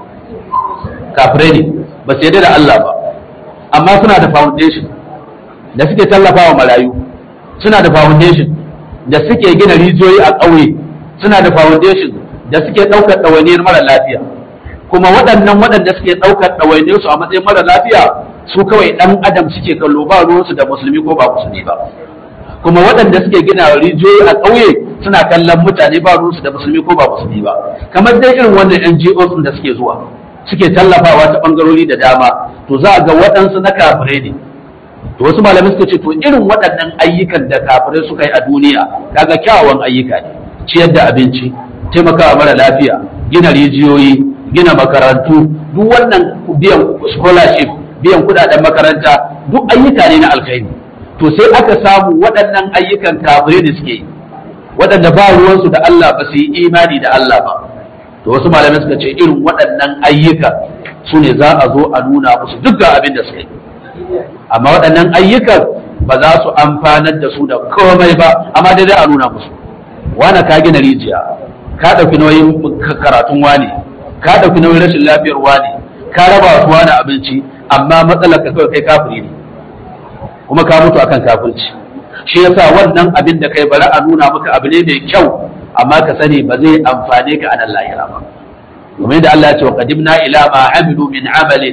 kafirai ne ba su yarda da Allah ba amma suna da foundation da suke tallafawa marayu suna da foundation da suke gina rijiyoyi a ƙauye suna da foundation da suke ɗaukar ɗawainiyar mara lafiya kuma waɗannan waɗanda suke ɗaukar ɗawainiyar su a matsayin mara lafiya su kawai ɗan adam suke kallo ba ruwansu da musulmi ko ba musulmi ba kuma waɗanda suke gina rijiyoyi a ƙauye suna kallon mutane ba ruwansu da musulmi ko ba musulmi ba kamar dai irin wannan NGOs da suke zuwa suke tallafawa ta ɓangarori da dama to za a ga waɗansu na kafirai ne to wasu malamai suka ce to irin waɗannan ayyukan da kafirai suka yi a duniya kaga kyawawan ayyuka ne ciyar da abinci taimakawa mara lafiya gina rijiyoyi gina makarantu duk wannan biyan scholarship biyan kudaden makaranta duk ayyuka ne na alkhairi to sai aka samu waɗannan ayyukan kafirai da suke yi waɗanda ba ruwansu da Allah ba su yi imani da Allah ba to wasu malamai suka ce irin waɗannan ayyuka su ne za a zo a nuna musu duk ga abin da suka yi amma waɗannan ayyukan ba za su amfanar da su da komai ba amma dai a nuna musu wane ka gina rijiya ka ɗauki nauyin karatun wane ka ɗauki nauyin rashin lafiyar wane ka raba su wane abinci amma matsalar ka kawai kai kafiri ne kuma ka mutu akan kafirci shi yasa wannan abin da kai bari a nuna maka abu ne mai kyau amma ka sani ba zai amfane ka a nan lahira ba kamar yadda Allah ya ce wa qadimna ila ma amilu min amalin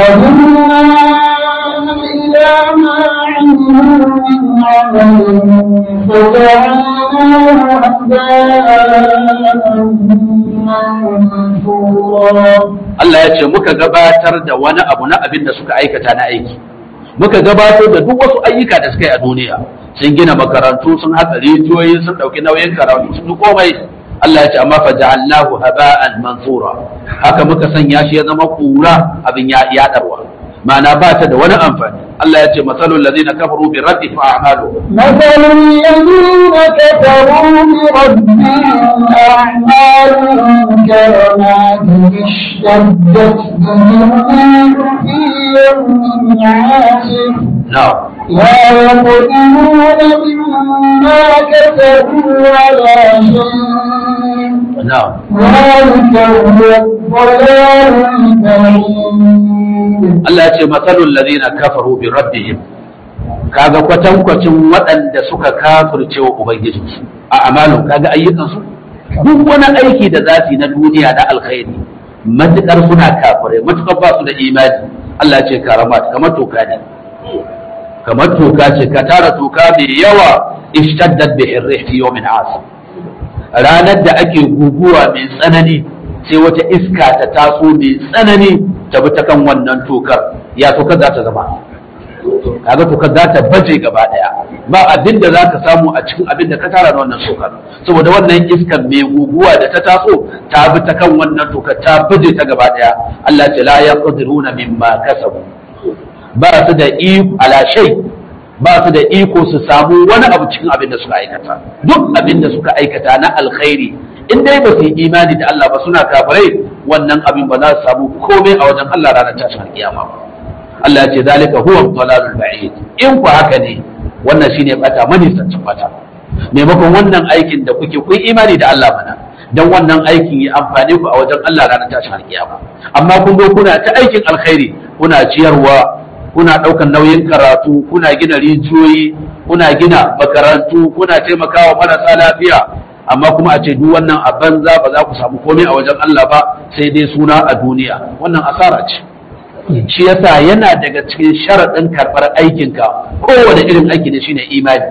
وقدمنا إلى ما عملوا من عمل فجعلناه هباء منثورا Allah ya ce muka gabatar da wani abu na abin da suka aikata na aiki muka gabatar da duk wasu ayyuka da suka yi a duniya sun gina makarantu sun haɗa rijiyoyi sun ɗauki nauyin karatu sun yi komai Allah ya ce amma fa ja'alnahu haba'an mansura haka muka sanya shi ya zama kura abin ya yadarwa ma'ana ba ta da wani amfani Allah ya ce masalul ladina kafaru bi raddi fa a'malu مثل الذين كفروا بربهم أعمالهم كرماد اشتدت به الريح في يوم عاصف na'am لا يقدرون مما كسبوا على شيء na'am ذلك هو الضلال البعيد Allah ya ce masalul ladina kafaru bi rabbihim kaga kwatankwacin waɗanda suka kafirce wa ubangijinsu a amalun kaga ayyukansu duk wani aiki da za su yi na duniya na alkhairi matukar suna kafirai matukar ba su da imani Allah ya ce karamat kamar toka ne kamar toka ce ka tara toka mai yawa ishtaddat bi hirrih fi yawmin asif ranar da ake guguwa mai tsanani sai wata iska ta taso mai tsanani ta bi ta kan wannan tokar ya tokar za ta zama kaga tokar za ta baje gaba daya ba abin da za ka samu a cikin abin da ka tara na wannan tokar saboda wannan iskar mai guguwa da ta taso ta bi ta kan wannan tokar ta baje ta gaba daya Allah ce la yaqdiruna mimma kasabu ba su da iko ala shay ba su da iko su samu wani abu cikin abin da suka aikata duk abin da suka aikata na alkhairi in dai ba su yi imani da Allah ba suna kafirai wannan abin ba za su samu komai a wajen Allah ranar tashin kiyama ba Allah ya ce zalika huwa dalalul ba'id in ku haka ne wannan shine bata manisancin bata maimakon wannan aikin da kuke kun imani da Allah mana dan wannan aikin ya amfane ku a wajen Allah ranar tashin kiyama amma kun zo kuna ta aikin alkhairi kuna ciyarwa kuna ɗaukan nauyin karatu kuna gina rijiyoyi kuna gina makarantu kuna taimakawa marasa lafiya amma kuma a ce duk wannan a banza ba za ku samu komai a wajen Allah ba sai dai suna a duniya wannan asara ce shi yasa yana daga cikin sharaɗin karɓar aikinka kowane irin aiki ne shine imani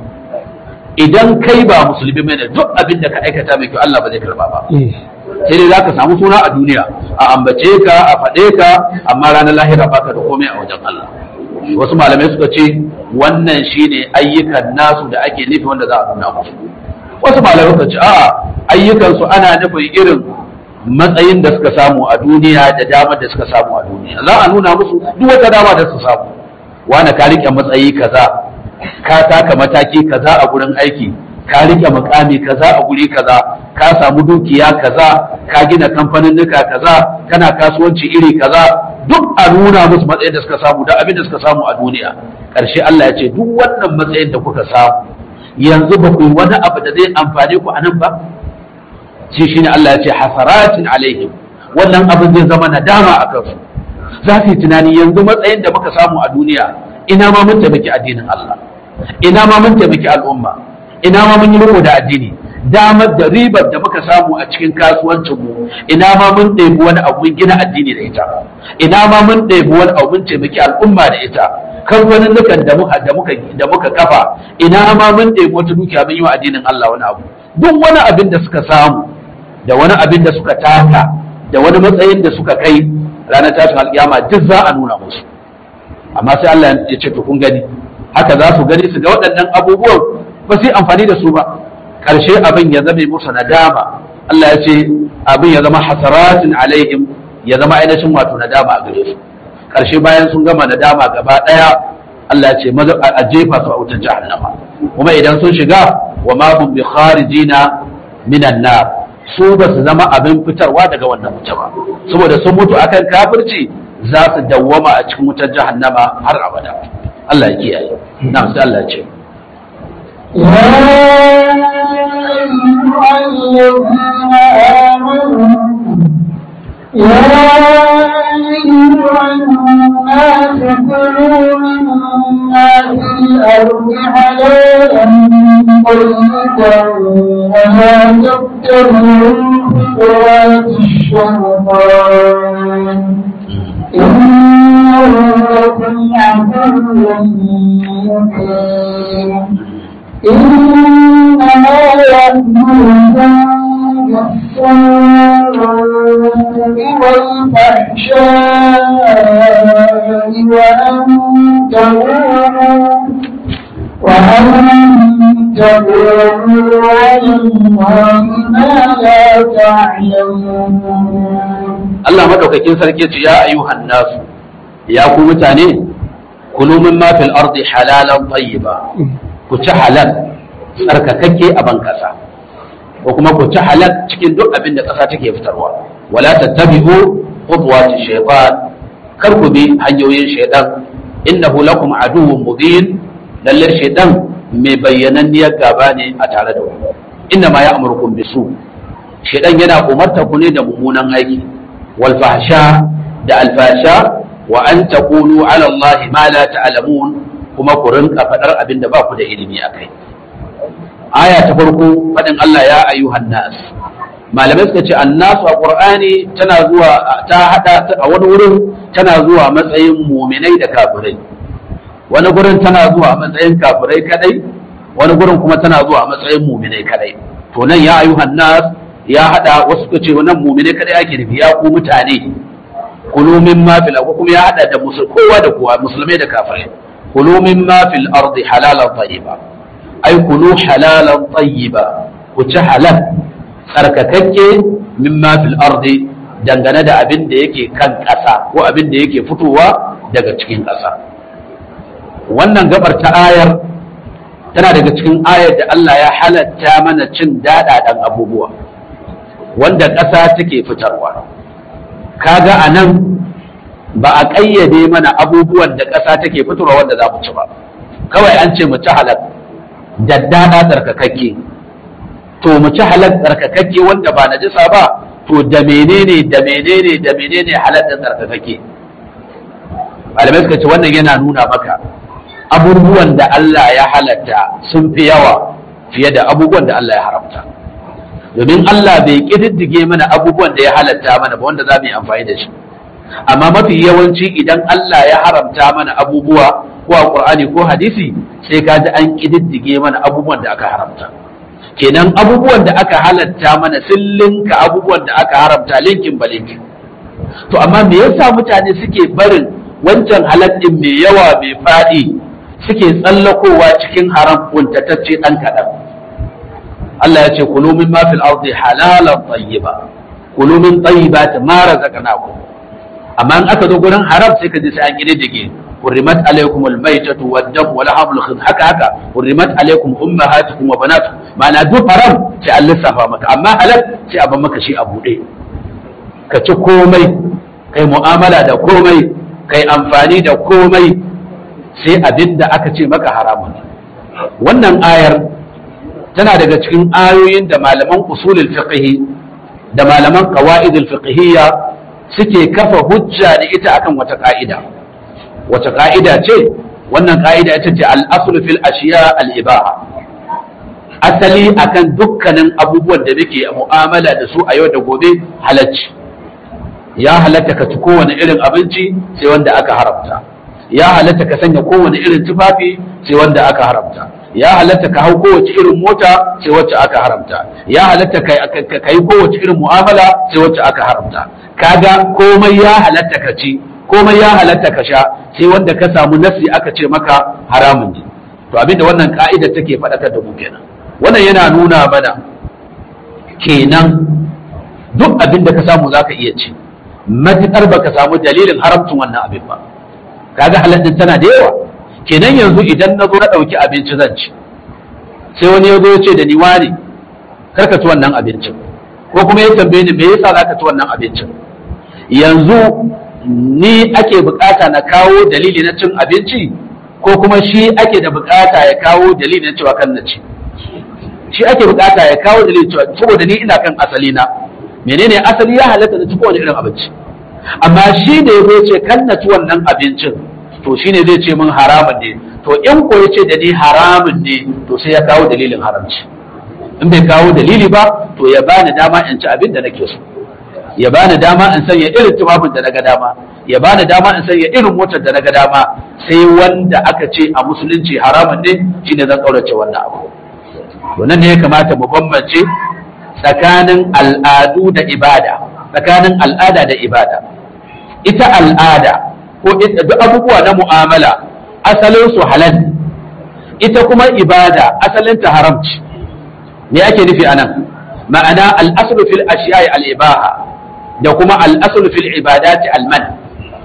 idan kai ba musulmi mai da duk abin da ka aikata mai kyau Allah ba zai karɓa ba sai dai za ka samu suna a duniya a ambace ka a faɗe ka amma ranar lahira baka da komai a wajen Allah wasu malamai suka ce wannan shine ayyukan nasu da ake nufi wanda za a nuna musu wasu malamai suka ce a'a ayyukansu ana nufin irin matsayin da suka samu a duniya da damar da suka samu a duniya za a nuna musu duk wata dama da su samu wani ka rike matsayi kaza ka taka mataki kaza a gurin aiki ka rike mukami kaza a guri kaza ka samu dukiya kaza ka gina kamfaninnika kaza kana kasuwanci iri kaza duk a nuna musu matsayin da suka samu da abin da suka samu a duniya ƙarshe Allah ya ce duk wannan matsayin da kuka samu yanzu ba ku yi wani abu da zai amfane ku a nan ba shi shine Allah ya ce hasaratin alaihim wannan abin zai zama nadama a kansu za su yi tunani yanzu matsayin da muka samu a duniya ina ma mun taimaki addinin Allah ina ma mun taimaki al'umma ina ma mun yi riko da addini damar da ribar da muka samu a cikin kasuwancin mu ina ma mun ɗebi wani abu mun gina addini da ita ina ma mun ɗebi wani abu mun taimaki al'umma da ita kamfanin da muka da muka da muka kafa ina ma mun ɗebi wata dukiya mun yi wa addinin Allah wani abu duk wani abin da suka samu da wani abin da suka taka da wani matsayin da suka kai ranar tashin alƙiyama duk za a nuna musu amma sai Allah ya ce to kun gani haka za su gani su ga waɗannan abubuwan ba su yi amfani da su ba ƙarshe abin ya zame musu nadama Allah ya ce abin ya zama hasaratin alaihim ya zama ainihin wato nadama a gare su karshe bayan sun gama nadama gaba daya Allah ya ce maza a jefa su a wutar jahannama kuma idan sun shiga wa ma hum bi kharijina minan nar su ba su zama abin fitarwa daga wannan wuta ba saboda sun mutu akan kafirci za su dawwama a cikin wutar jahannama har abada Allah ya kiyaye na sai Allah ya ce يا أيها الناس كلوا مما في الأرض حلالا طيبا ولا تتبعوا خطوات الشيطان إنه لكم عدو مبين إنما يأمركم بالسوء والفحشاء وأن تقولوا وأن تقولوا على الله ما لا تعلمون Allah madaukakin sarki ce ya ayyuhan nasu ya ku mutane kulu min ma fil ardi halalan tayyiba ku ci halal tsarkakakke a ban kasa ko kuma ku ci halal cikin duk abin da kasa take fitarwa wala tattabi'u khutwati shaytan kar ku bi hanyoyin shaytan innahu lakum aduwwun mubin lalle shaytan mai bayyananniyar gaba ne a tare da ku inna ma ya'murukum bisu shaytan yana umarta ku ne da mummunan aiki wal fahsha da alfasha wa an taqulu ala Allah ma la ta'lamun kuma ku rinka faɗar abin da ba ku da ilimi a kai. Aya ta farko faɗin Allah ya ayyuhan nas. Malamai suka ce annasu a Ƙur'ani tana zuwa ta haɗa a wani wurin tana zuwa matsayin muminai da kafirai. Wani gurin tana zuwa a matsayin kafirai kadai, wani gurin kuma tana zuwa a matsayin muminai kadai. To nan ya ayyuhan nas ya haɗa wasu suka ce wannan muminai kadai ake nufi ya ku mutane. Kulu min ma fil kuma ya haɗa da kowa da kowa musulmai da kafirai. كلوا مما في الأرض حلالا طيبا أي كلوا حلالا طيبا وتحلال tsarkakakke mimma fil ardi dangane da abin da yake kan ƙasa ko abin da yake fitowa daga cikin ƙasa wannan gabar ta ayar tana daga cikin ayar da Allah ya halatta mana cin daɗaɗan abubuwa wanda ƙasa take fitarwa kaga a nan ba a ƙayyade mana abubuwan da ƙasa take fitarwa wanda za mu ci ba kawai an ce mu ci halal daddada tsarkakakke to mu ci halal tsarkakakke wanda ba na jisa ba to da menene da menene da menene halal da tsarkakakke malamai suka ce wannan yana nuna maka abubuwan da Allah ya halatta sun fi yawa fiye da abubuwan da Allah ya haramta domin Allah bai ƙididdige mana abubuwan da ya halatta mana ba wanda za mu yi amfani da shi amma mafi yawanci idan Allah ya haramta mana abubuwa ko a Qur'ani ko hadisi sai ka ji an kididdige mana abubuwan da aka haramta kenan abubuwan da aka halatta mana sun linka abubuwan da aka haramta linkin ba linkin to amma me yasa mutane suke barin wancan haladdin mai yawa mai fadi suke tsallakowa cikin haram kuntatacce dan kadan Allah ya ce kulu min ma fil ardi halalan tayyiba kulu min tayyibati ma razaqnakum amma in aka zo gurin haram sai ka ji sai an kididdige hurrimat alaykum almaytatu wad-dam wa lahamul khid haka haka hurrimat alaykum ummahatukum wa banatukum ma'ana duk haram sai an lissafa maka amma halal sai a ban maka shi a bude ka ci komai kai mu'amala da komai kai amfani da komai sai abin da aka ce maka haramun wannan ayar tana daga cikin ayoyin da malaman usulul fiqh da malaman qawaidul fiqhiyya suke kafa hujja da ita akan wata ka'ida wata ka'ida ce wannan ka'ida ita ce al-aslu fil ashiya al-ibaha asali akan dukkanin abubuwan da muke mu'amala da su a yau da gobe halacci ya halatta ka ci kowane irin abinci sai wanda aka haramta ya halatta ka sanya kowane irin tufafi sai wanda aka haramta ya halatta ka hau kowace irin mota sai wacce aka haramta ya halatta ka yi kowace irin mu'amala sai wacce aka haramta kaga komai ya halatta ka ci komai ya halatta ka sha sai wanda ka samu nasi aka ce maka haramun ne to abinda wannan ka'ida take faɗakar da mu kenan wannan yana nuna mana kenan duk abin da ka samu zaka iya ci matuƙar baka samu dalilin haramcin wannan abin ba kaga halattun tana da yawa kenan yanzu idan na zo na ɗauki abinci zan ci sai wani ya zo ya ce da ni wani kar ka ci wannan abincin ko kuma ya tambaye ni me yasa za ka ci wannan abincin yanzu ni ake bukata na kawo dalili na cin abinci ko kuma shi ake da bukata ya kawo dalili na cewa kan na ci shi ake bukata ya kawo dalili cewa saboda ni ina kan asali na menene asali ya halatta na ci kowane irin abinci amma shi da ya zo ce kan na ci wannan abincin to shine zai ce min haramun ne to in ko ya ce da ni haramun ne to sai ya kawo dalilin haramci in bai kawo dalili ba to ya bani dama in ci abin da nake so ya bani dama in sanya irin tufafin da naga dama ya bani dama in sanya irin motar da naga dama sai wanda aka ce a musulunci haramun ne shine zan kaurace wannan abu to nan ne ya kamata mu bambance tsakanin al'adu da ibada tsakanin al'ada da ibada ita al'ada ko duk abubuwa na mu'amala asalin su halal ita kuma ibada asalin ta haramci me ake nufi anan ma'ana al-aslu fil ashiya'i al-ibaha da kuma al-aslu fil ibadati al-man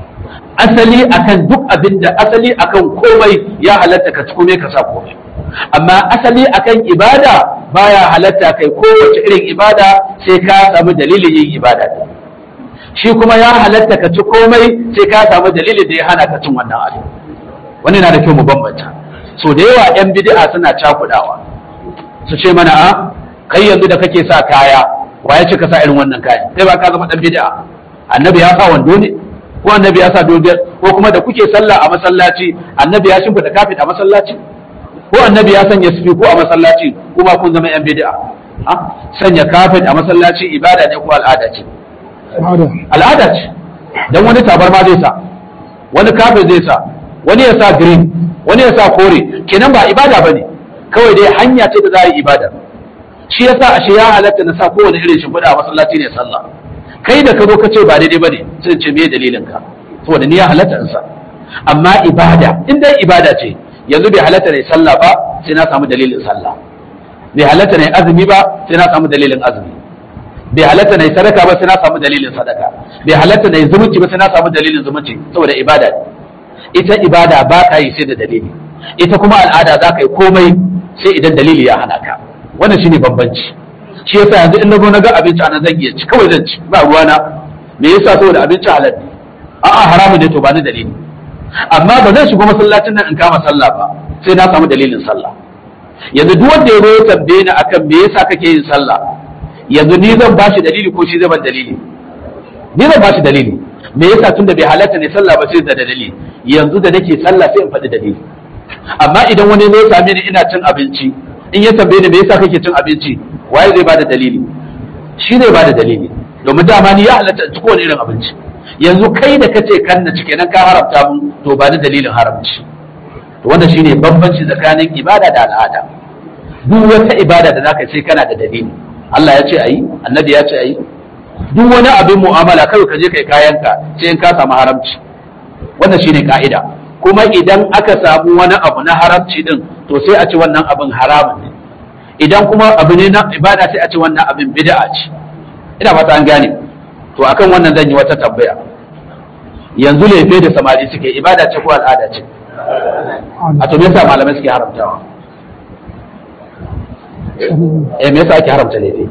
asali akan duk abinda asali akan komai ya halatta ka ci komai ka sa komai amma asali akan ibada baya halatta kai kowace irin ibada sai ka samu dalilin yin ibada shi kuma ya halatta ka ci komai sai ka samu dalilin da ya hana ka cin wannan abin wani na da kyau mu bambanta so da yawa yan bid'a suna cakudawa su ce mana a kai yanzu da kake sa kaya wa ya ce ka sa irin wannan kayan kai ba ka zama dan bid'a annabi ya sa wando ne ko annabi ya sa dodiyar ko kuma da kuke sallah a masallaci annabi ya shimfida kafin a masallaci ko annabi ya sanya sifi ko a masallaci kuma kun zama yan bid'a ha sanya kafin a masallaci ibada ne ko al'ada ce al'ada ce dan wani tabarma zai sa wani kafin zai sa wani ya sa green wani ya sa kore kenan ba ibada bane kawai dai hanya ce da za a yi ibada shi yasa ashe ya halatta na sa kowane irin shimfiɗa a masallaci ne sallah kai da ka zo ka ce ba daidai bane sai ce me dalilin ka saboda ni ya halatta in sa amma ibada in dai ibada ce yanzu bai halatta ne sallah ba sai na samu dalilin sallah bai halatta ne azumi ba sai na samu dalilin azumi bai halatta ne sadaka ba sai na samu dalilin sadaka bai halatta ne zumunci ba sai na samu dalilin zumunci saboda ibada ita ibada ba ka yi sai da dalili ita kuma al'ada za ka yi komai sai idan dalili ya hana ka wannan shine bambanci shi yasa yanzu in na zo na ga abinci ana zan iya ci kawai zan ci ba ruwana me yasa saboda abinci halal ne a'a haramun ne to ba ni dalili amma ba zan shigo masallacin nan in kama sallah ba sai na samu dalilin sallah yanzu duk wanda ya zo ya tambaye ni akan me yasa kake yin sallah yanzu ni zan bashi dalili ko shi zai ban dalili ni zan bashi dalili me yasa tunda bai halatta ne sallah ba sai da dalili yanzu da nake sallah sai in faɗi dalili amma idan wani zo same ni ina cin abinci in ya tambaye ni me yasa kake cin abinci waye zai bada dalili shi zai bada dalili domin dama ni ya halatta in ci kowane irin abinci yanzu kai da kace kan na ci kenan ka haramta mun to ba da dalilin haramci to wannan shine bambanci tsakanin ibada da al'ada duk wata ibada da zaka ce kana da dalili Allah ya ce ayi annabi ya ce ayi duk wani abin mu'amala kai ka je kai kayanka sai in ka samu haramci wannan shine ka'ida kuma idan aka samu wani abu na haramci din to sai a ci wannan abin haramun ne idan kuma abu ne na ibada sai a ci wannan abin bid'a ce ina fata an gane to akan wannan zan yi wata tambaya yanzu lefe da samari suke ibada ce ko al'ada ce a to me yasa malamai suke haramtawa eh me yasa ake haramta lefe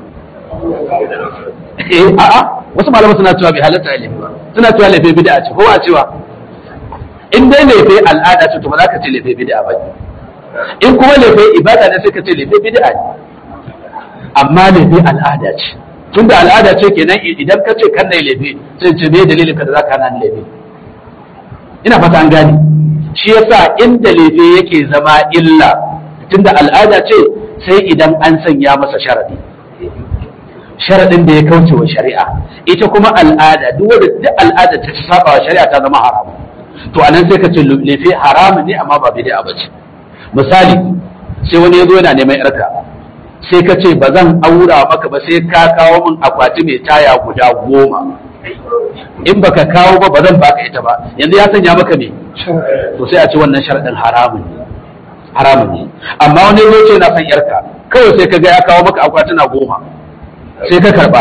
eh a'a wasu malamai suna cewa bai halatta lefe ba suna cewa lefe bid'a ce ko a cewa in dai lefe al'ada ce to ba za ka ce lefe bid'a ba in kuma lefe ibada ne sai ka ce lefe bid'a ne amma lefe al'ada ce tunda al'ada ce kenan idan ka ce kan nai lefe sai ce me dalilin ka da za ka hana ni lefe ina fata an gane shi yasa inda lefe yake zama illa tunda al'ada ce sai idan an sanya masa sharadi sharadin da ya kauce wa shari'a ita kuma al'ada duk wanda duk al'ada ta saba wa shari'a ta zama haramu to anan sai ka ce lefe haramun ne amma ba bid'a ba ce misali sai wani ya zo yana neman yarka sai ka ce ba zan aura maka ba sai ka kawo min akwati mai taya guda goma in baka kawo ba ba zan baka ita ba yanzu ya sanya maka ne to sai a ce wannan sharadin haramun ne haramun ne amma wani ya ce na san yarka kawai sai ka ga ya kawo maka akwatuna goma sai ka karba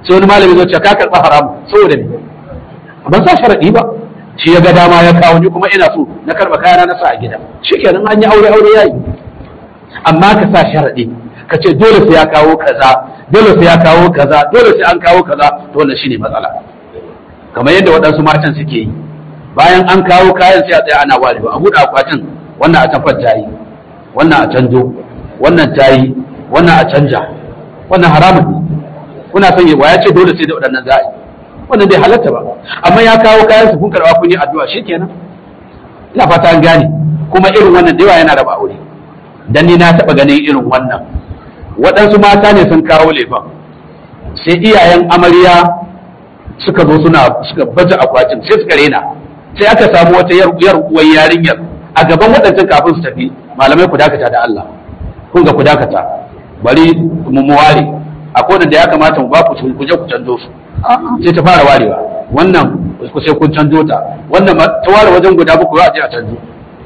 sai wani malami zai ce ka karɓa haramu saboda ne ban sa sharaɗi ba shi ya ga dama ya kawo ni kuma ina so na karɓa kayana na sa a gida shikenan an yi aure aure yayi amma ka sa sharaɗi ka ce dole sai ya kawo kaza dole sai ya kawo kaza dole sai an kawo kaza to wannan shine matsala kamar yadda waɗansu matan suke yi bayan an kawo kayan sai a tsaya ana warewa a buɗe akwatin wannan a tafar ta yi wannan a canjo wannan ta yi wannan a canja wannan haramun ne kuna son yi ya ce dole sai da waɗannan za a yi wannan bai halatta ba amma ya kawo kayan su kun karɓa kun yi addu'a shikenan ina fata an gane kuma irin wannan da yawa yana raba aure dan ni na taɓa ganin irin wannan waɗansu mata ne sun kawo lefan sai iyayen amarya suka zo suna suka baje akwatin sai suka rena sai aka samu wata yar yar uwar yarinyar a gaban waɗancan kafin su tafi malamai ku dakata da Allah kun ga ku dakata bari mu mu ware akwai wanda ya kamata mu ba ku su ku je ku canzo su sai ta fara warewa wannan ku sai kun canzo ta wannan ma- ta ware wajen guda muku za a je a canzo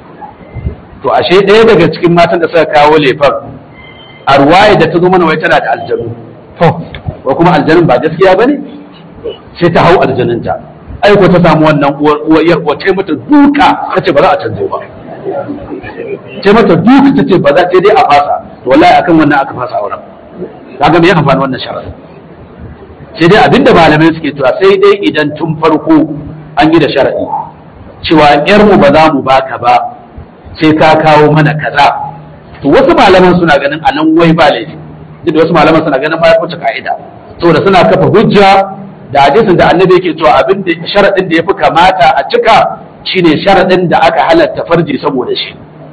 to ashe ɗaya daga cikin matan da suka kawo lefan a ruwaya da ta zo mana wai tana da aljanu to ko kuma aljanun ba gaskiya bane sai ta hau aljanunta ai ko ta samu wannan uwar uwar yar uwar ta yi mata duka tace ba za a canzo ba ta yi mata duka tace ba za ta dai a fasa to wallahi akan wannan aka fasa auren kaga me ya amfani wannan sharadin sai dai abinda malamai suke cewa sai dai idan tun farko an yi da sharadi cewa yar mu ba za mu baka ba sai ka kawo mana kaza to wasu malaman suna ganin a nan wai ba laifi duk da wasu malaman suna ganin ba ya wuce ka'ida saboda suna kafa hujja da hadisin da annabi yake cewa abin da sharadin da yafi kamata a cika shine sharadin da aka halatta farji saboda shi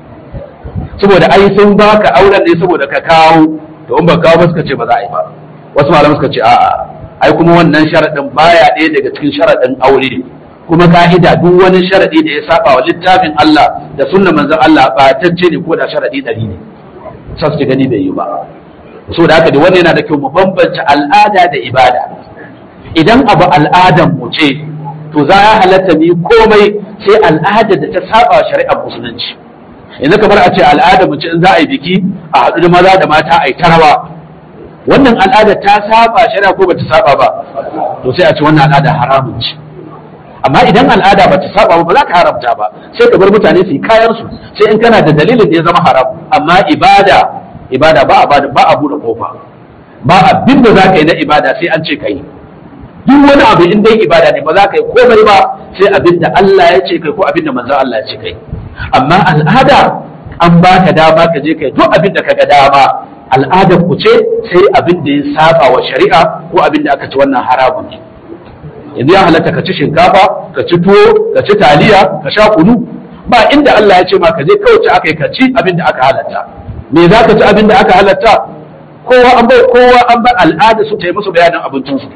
saboda ai sun baka auren ne saboda ka kawo to in ba kawo ba suka ce ba za a yi ba wasu malaman suka ce a'a ai kuma wannan sharadin baya ɗaya daga cikin sharadin aure kuma ka'ida duk wani sharadi da ya saba wa littafin Allah da sunnar manzon Allah ba tacce ne ko da sharadi ɗari ne sai su gani bai yi ba so da haka da wannan yana da kyau mu bambance al'ada da ibada idan abu al'adan mu ce to za ya halatta mu yi komai sai al'ada da ta saba wa shari'ar musulunci yanzu kamar a ce al'ada mu ce in za a yi biki a haɗu da maza da mata a yi tarawa wannan al'ada ta saba shari'a ko bata saba ba to sai a ce wannan al'ada haramun ce amma idan al'ada bata saba ba ba za ka haramta ba sai ka bar mutane su yi kayan su sai in kana da dalilin da ya zama haram amma ibada ibada ba a ba a bude kofa ba abin da za ka yi na ibada sai an ce ka yi duk wani abu in dai ibada ne ba za ka yi komai ba sai abin da Allah ya ce kai ko abin da manzon Allah ya ce kai amma al'ada an ba ka dama ka je kai duk abin da ka ga dama al'adar ku ce sai abin da ya saba wa shari'a ko abin da aka ci wannan haramun ne yanzu ya halatta ka ci shinkafa ka ci tuwo ka ci taliya ka sha kunu ba inda Allah ya ce ma ka je kawai ci aka yi ka ci abin da aka halatta me za ka ci abin da aka halatta kowa an bai kowa an bar al'ada su ta yi musu bayanin abincinsu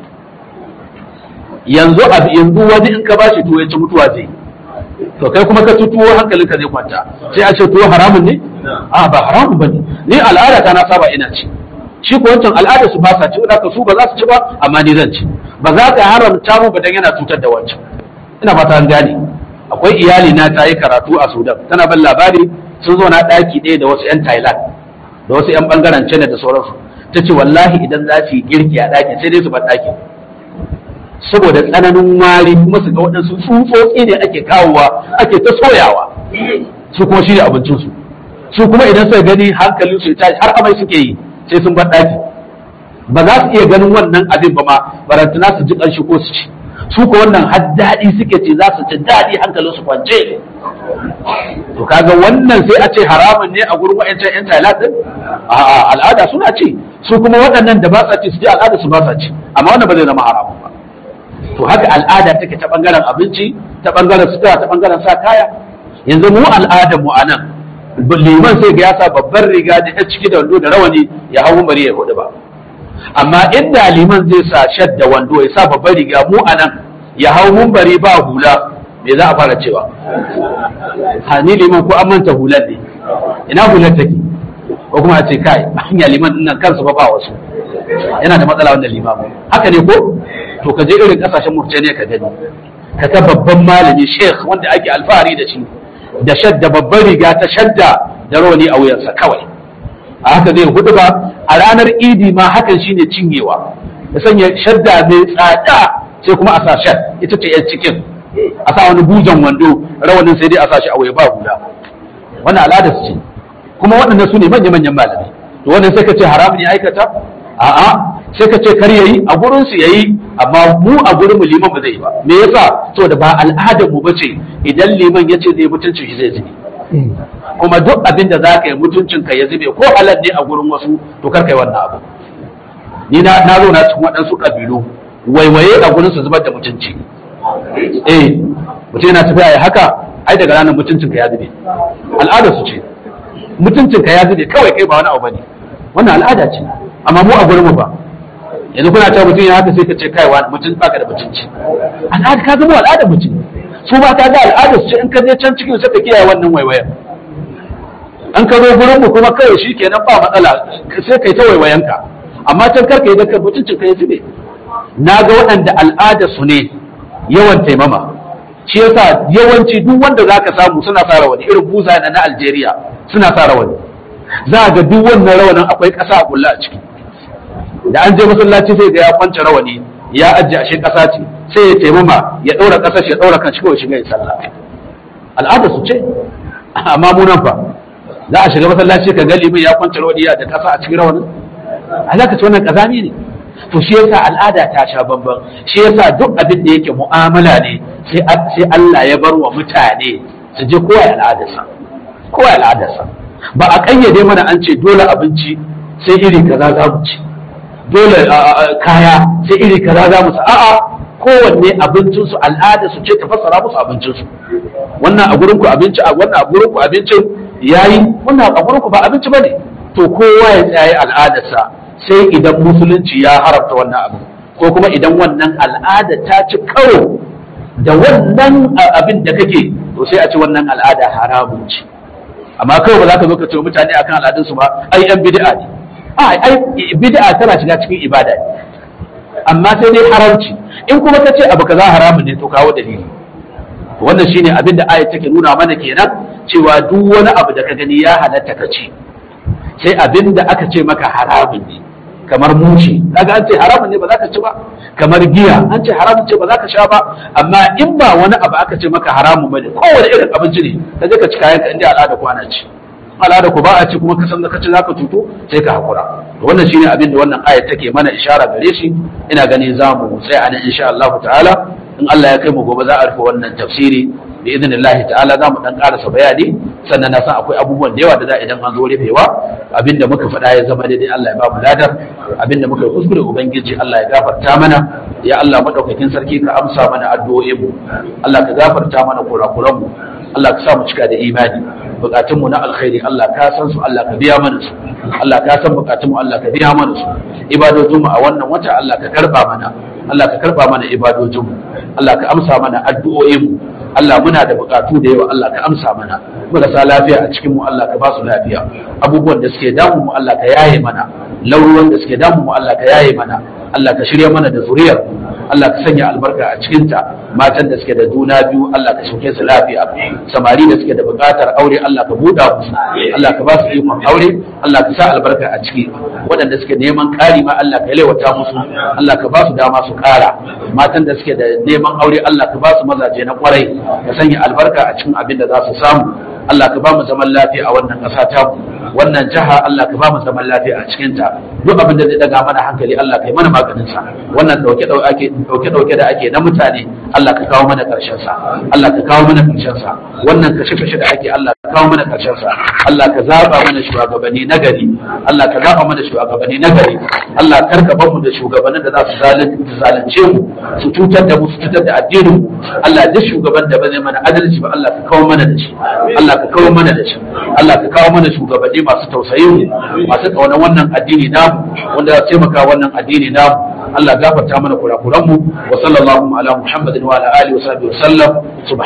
yanzu a yanzu wani in ka ba shi tuwo ya ci mutuwa zai to kai kuma ka ci tuwo hankalinka zai kwanta sai a ce tuwo haramun ne a ba haramun ba ne ni al'ada ta na saba ina ci shi ko wancan al'ada su ba sa ci wadda su ba za su ci ba amma ni zan ci ba za ka haramta mu ba dan yana cutar da wancan ina fata an gane akwai iyali na ta yi karatu a Sudan tana ban labari sun zo na daki ɗaya da wasu 'yan Thailand da wasu 'yan bangaren China da sauransu ta ce wallahi idan za su yi girki a ɗaki sai dai su bar ɗaki saboda tsananin wari kuma su ga waɗansu tsutsotsi ne ake kawowa ake ta soyawa su kuma shi ne abincinsu su kuma idan suka gani hankalin su ya tashi har amai suke yi sai sun bar ɗaki ba za su iya ganin wannan abin ba ma barantana su ji ƙanshi ko su ci su ko wannan har daɗi suke ce za su ci daɗi hankalin su kwance to kaga wannan sai a ce haramun ne a gurin wa'ancan yan Thailand din a'a al'ada suna ci su kuma waɗannan da ba sa ci su ji al'ada su ba sa ci amma wannan ba zai zama haramun ba to haka al'ada take ta bangaren abinci ta bangaren sutura ta bangaren sa kaya yanzu mu al'adar mu anan liman sai ga ya sa babbar riga da ta ciki da wando da rawani ya hau bari ya hudu ba amma inda liman zai sa shadda wando ya sa babbar riga mu anan ya hau bari ba hula me za a fara cewa ha ni liman ko an manta hular ne ina hular take ko kuma a ce kai hanya liman din nan kansa ba ba wasu yana da matsala wannan limamu haka ne ko to ka je irin kasashen Mauritania ka gani ka ga babban malami sheikh wanda ake alfahari da shi da shadda babban riga ta shadda da rawani a wuyansa kawai a haka zai hudu ba a ranar idi ma hakan shine cinyewa ya sanya shadda mai tsada sai kuma a sa shad ita ce yan cikin a sa wani bujan wando rawanin sai dai a sa shi a waye ba hula wannan al'adar su ce kuma waɗannan su ne manya-manyan malamai to wannan sai ka ce haramun ya aikata a'a sai ka ce kar yayi a gurin su yayi amma mu a gurin mu liman ba zai yi ba me yasa saboda ba al'adar mu bace idan liman ya ce zai mutuncin shi zai zube kuma duk abin da za ka yi mutuncin ka ya zube ko halal ne a gurin wasu to kar kai wannan abu ni na na zo na cikin waɗansu kabilu waiwaye a gurin su zubar da mutunci eh mutum yana tafiya ya haka ai daga ranar mutuncin ka ya zube al'adar su ce mutuncin ka ya zube kawai kai ba wani abu bane wannan al'ada ce amma mu a gurin mu ba yanzu kuna cewa mutum ya haka sai ka ce kai wa mutum baka da mutunci al'ada ka zama al'ada mutum su ba ka ga al'ada su ce in ka je can cikin sai ka kiyaye wannan waiwayen an ka zo gurin mu kuma kawai shi kenan ba matsala sai kai ta waiwayen ka amma can kar ka yi dakar mutuncin ka ya zube na ga waɗanda al'ada su ne yawan taimama shi yasa yawanci duk wanda zaka samu suna sa rawani irin buza na na Algeria suna sa rawani za ga duk wannan rawanin akwai ƙasa a kulla a ciki da an je masallaci sai ga ya kwance rawani ya ajiye ashe ƙasa ce sai ya taimama ya ɗaura ƙasar shi ya ɗaura kan shi kawai shiga ya sallah al'ada su ce amma mu nan fa za a shiga masallaci ka ga limin ya kwance rawani ya da ƙasa a cikin rawanin alaka ce wannan ƙazami ne to shi yasa al'ada ta sha bamban shi yasa duk abin da yake mu'amala ne sai sai Allah ya bar wa mutane su je kowa ya al'adarsa kowa ya al'adarsa ba a kayyade mana an ce dole abinci sai iri kaza za mu ci dole kaya sai iri kaza za mu ci a'a kowanne abincin su al'ada su ce ta fassara musu abincin su wannan a gurin ku abinci a wannan a gurin ku abincin yayi wannan a gurin ku ba abinci bane to kowa ya tsaye al'adarsa sai idan musulunci ya haramta wannan abu ko kuma idan wannan al'ada ta ci karo da wannan abin da kake to sai a ci wannan al'ada haramun ce amma kawai ba za ka zo ka ce mutane akan al'adunsu ba ai yan bid'a ne ai bid'a tana shiga cikin ibada ne amma sai dai haramci in kuma ka ce abu kaza haramun ne to kawo dalili wannan shine abin da ayat take nuna mana kenan cewa duk wani abu da ka gani ya halatta ka ci sai abin da aka ce maka haramun ne kamar mushi kaga an ce haramun ne ba za ka ci ba kamar giya an ce haramun ce ba za ka sha ba amma in ba wani abu aka ce maka haramun bane kowane irin abinci ne ka je ka ci kayan ka inda al'ada kwana ci al'ada ku ba a ci kuma ka san da ka ci zaka tuto sai ka hakura wannan shine abin da wannan ayat take mana ishara gare shi ina gani za mu tsaya nan insha Allah ta'ala in Allah ya kai mu gobe za a rufe wannan tafsiri bi idnillahi ta'ala za mu dan karasa bayani sannan na san akwai abubuwan da yawa da za idan an zo rufewa abinda muka faɗa ya zama daidai Allah ya ba mu ladar abinda muka yi kuskure ubangiji Allah ya gafarta mana ya Allah madaukakin sarki ka amsa mana addu'o'in mu Allah ka gafarta mana kurakuran mu Allah ka sa mu cika da imani bukatun mu na alkhairi Allah ka san su Allah ka biya mana su Allah ka san bukatun mu Allah ka biya mana su ibadojin mu a wannan wata Allah ka karba mana Allah ka karba mana ibadojin mu Allah ka amsa mana addu'o'in mu Allah muna da bukatu da yawa Allah ka amsa mana marasa lafiya a cikin mu Allah ka ba su lafiya abubuwan da suke damu mu Allah ka yaye mana lauruwan da suke damu mu Allah ka yaye mana Allah ka shirya mana da zuriyar Allah ka sanya albarka a cikinta matan da suke da juna biyu Allah ka sauke su lafiya samari da suke da buƙatar aure Allah ka buɗa musu Allah ka ba su ikon aure Allah ka sa albarka a ciki waɗanda suke neman ƙari ma Allah ka yalwata musu Allah ka ba su dama su ƙara matan da suke da neman aure Allah ka ba su mazaje na ƙwarai ka sanya albarka a cikin abin da za su samu Allah ka ba mu zaman lafiya a wannan ƙasa ta wannan jiha Allah ka ba mu zaman lafiya a cikin ta duk abin da zai daga mana hankali Allah ka yi mana maganin sa wannan dauke dauke dauke da ake na mutane Allah ka kawo mana karshen sa Allah ka kawo mana karshen sa wannan kashe kashe da ake Allah ka kawo mana karshen sa Allah ka zaba mana shugabanni na gari Allah ka zaba mana shugabanni na gari Allah karka bar mu da shugabannin da za su zalunce mu su cutar da mu su cutar da addinin mu Allah duk shugaban da ba zai mana adalci ba Allah ka kawo mana da shi Allah ka kawo mana da shi Allah ka kawo mana shugabanni masu tausayin mu masu kaunar wannan addini namu wanda za su taimaka wannan addini namu Allah gafarta mana kurakuran mu wa sallallahu ala muhammadin wa ala alihi wa sahbihi wa sallam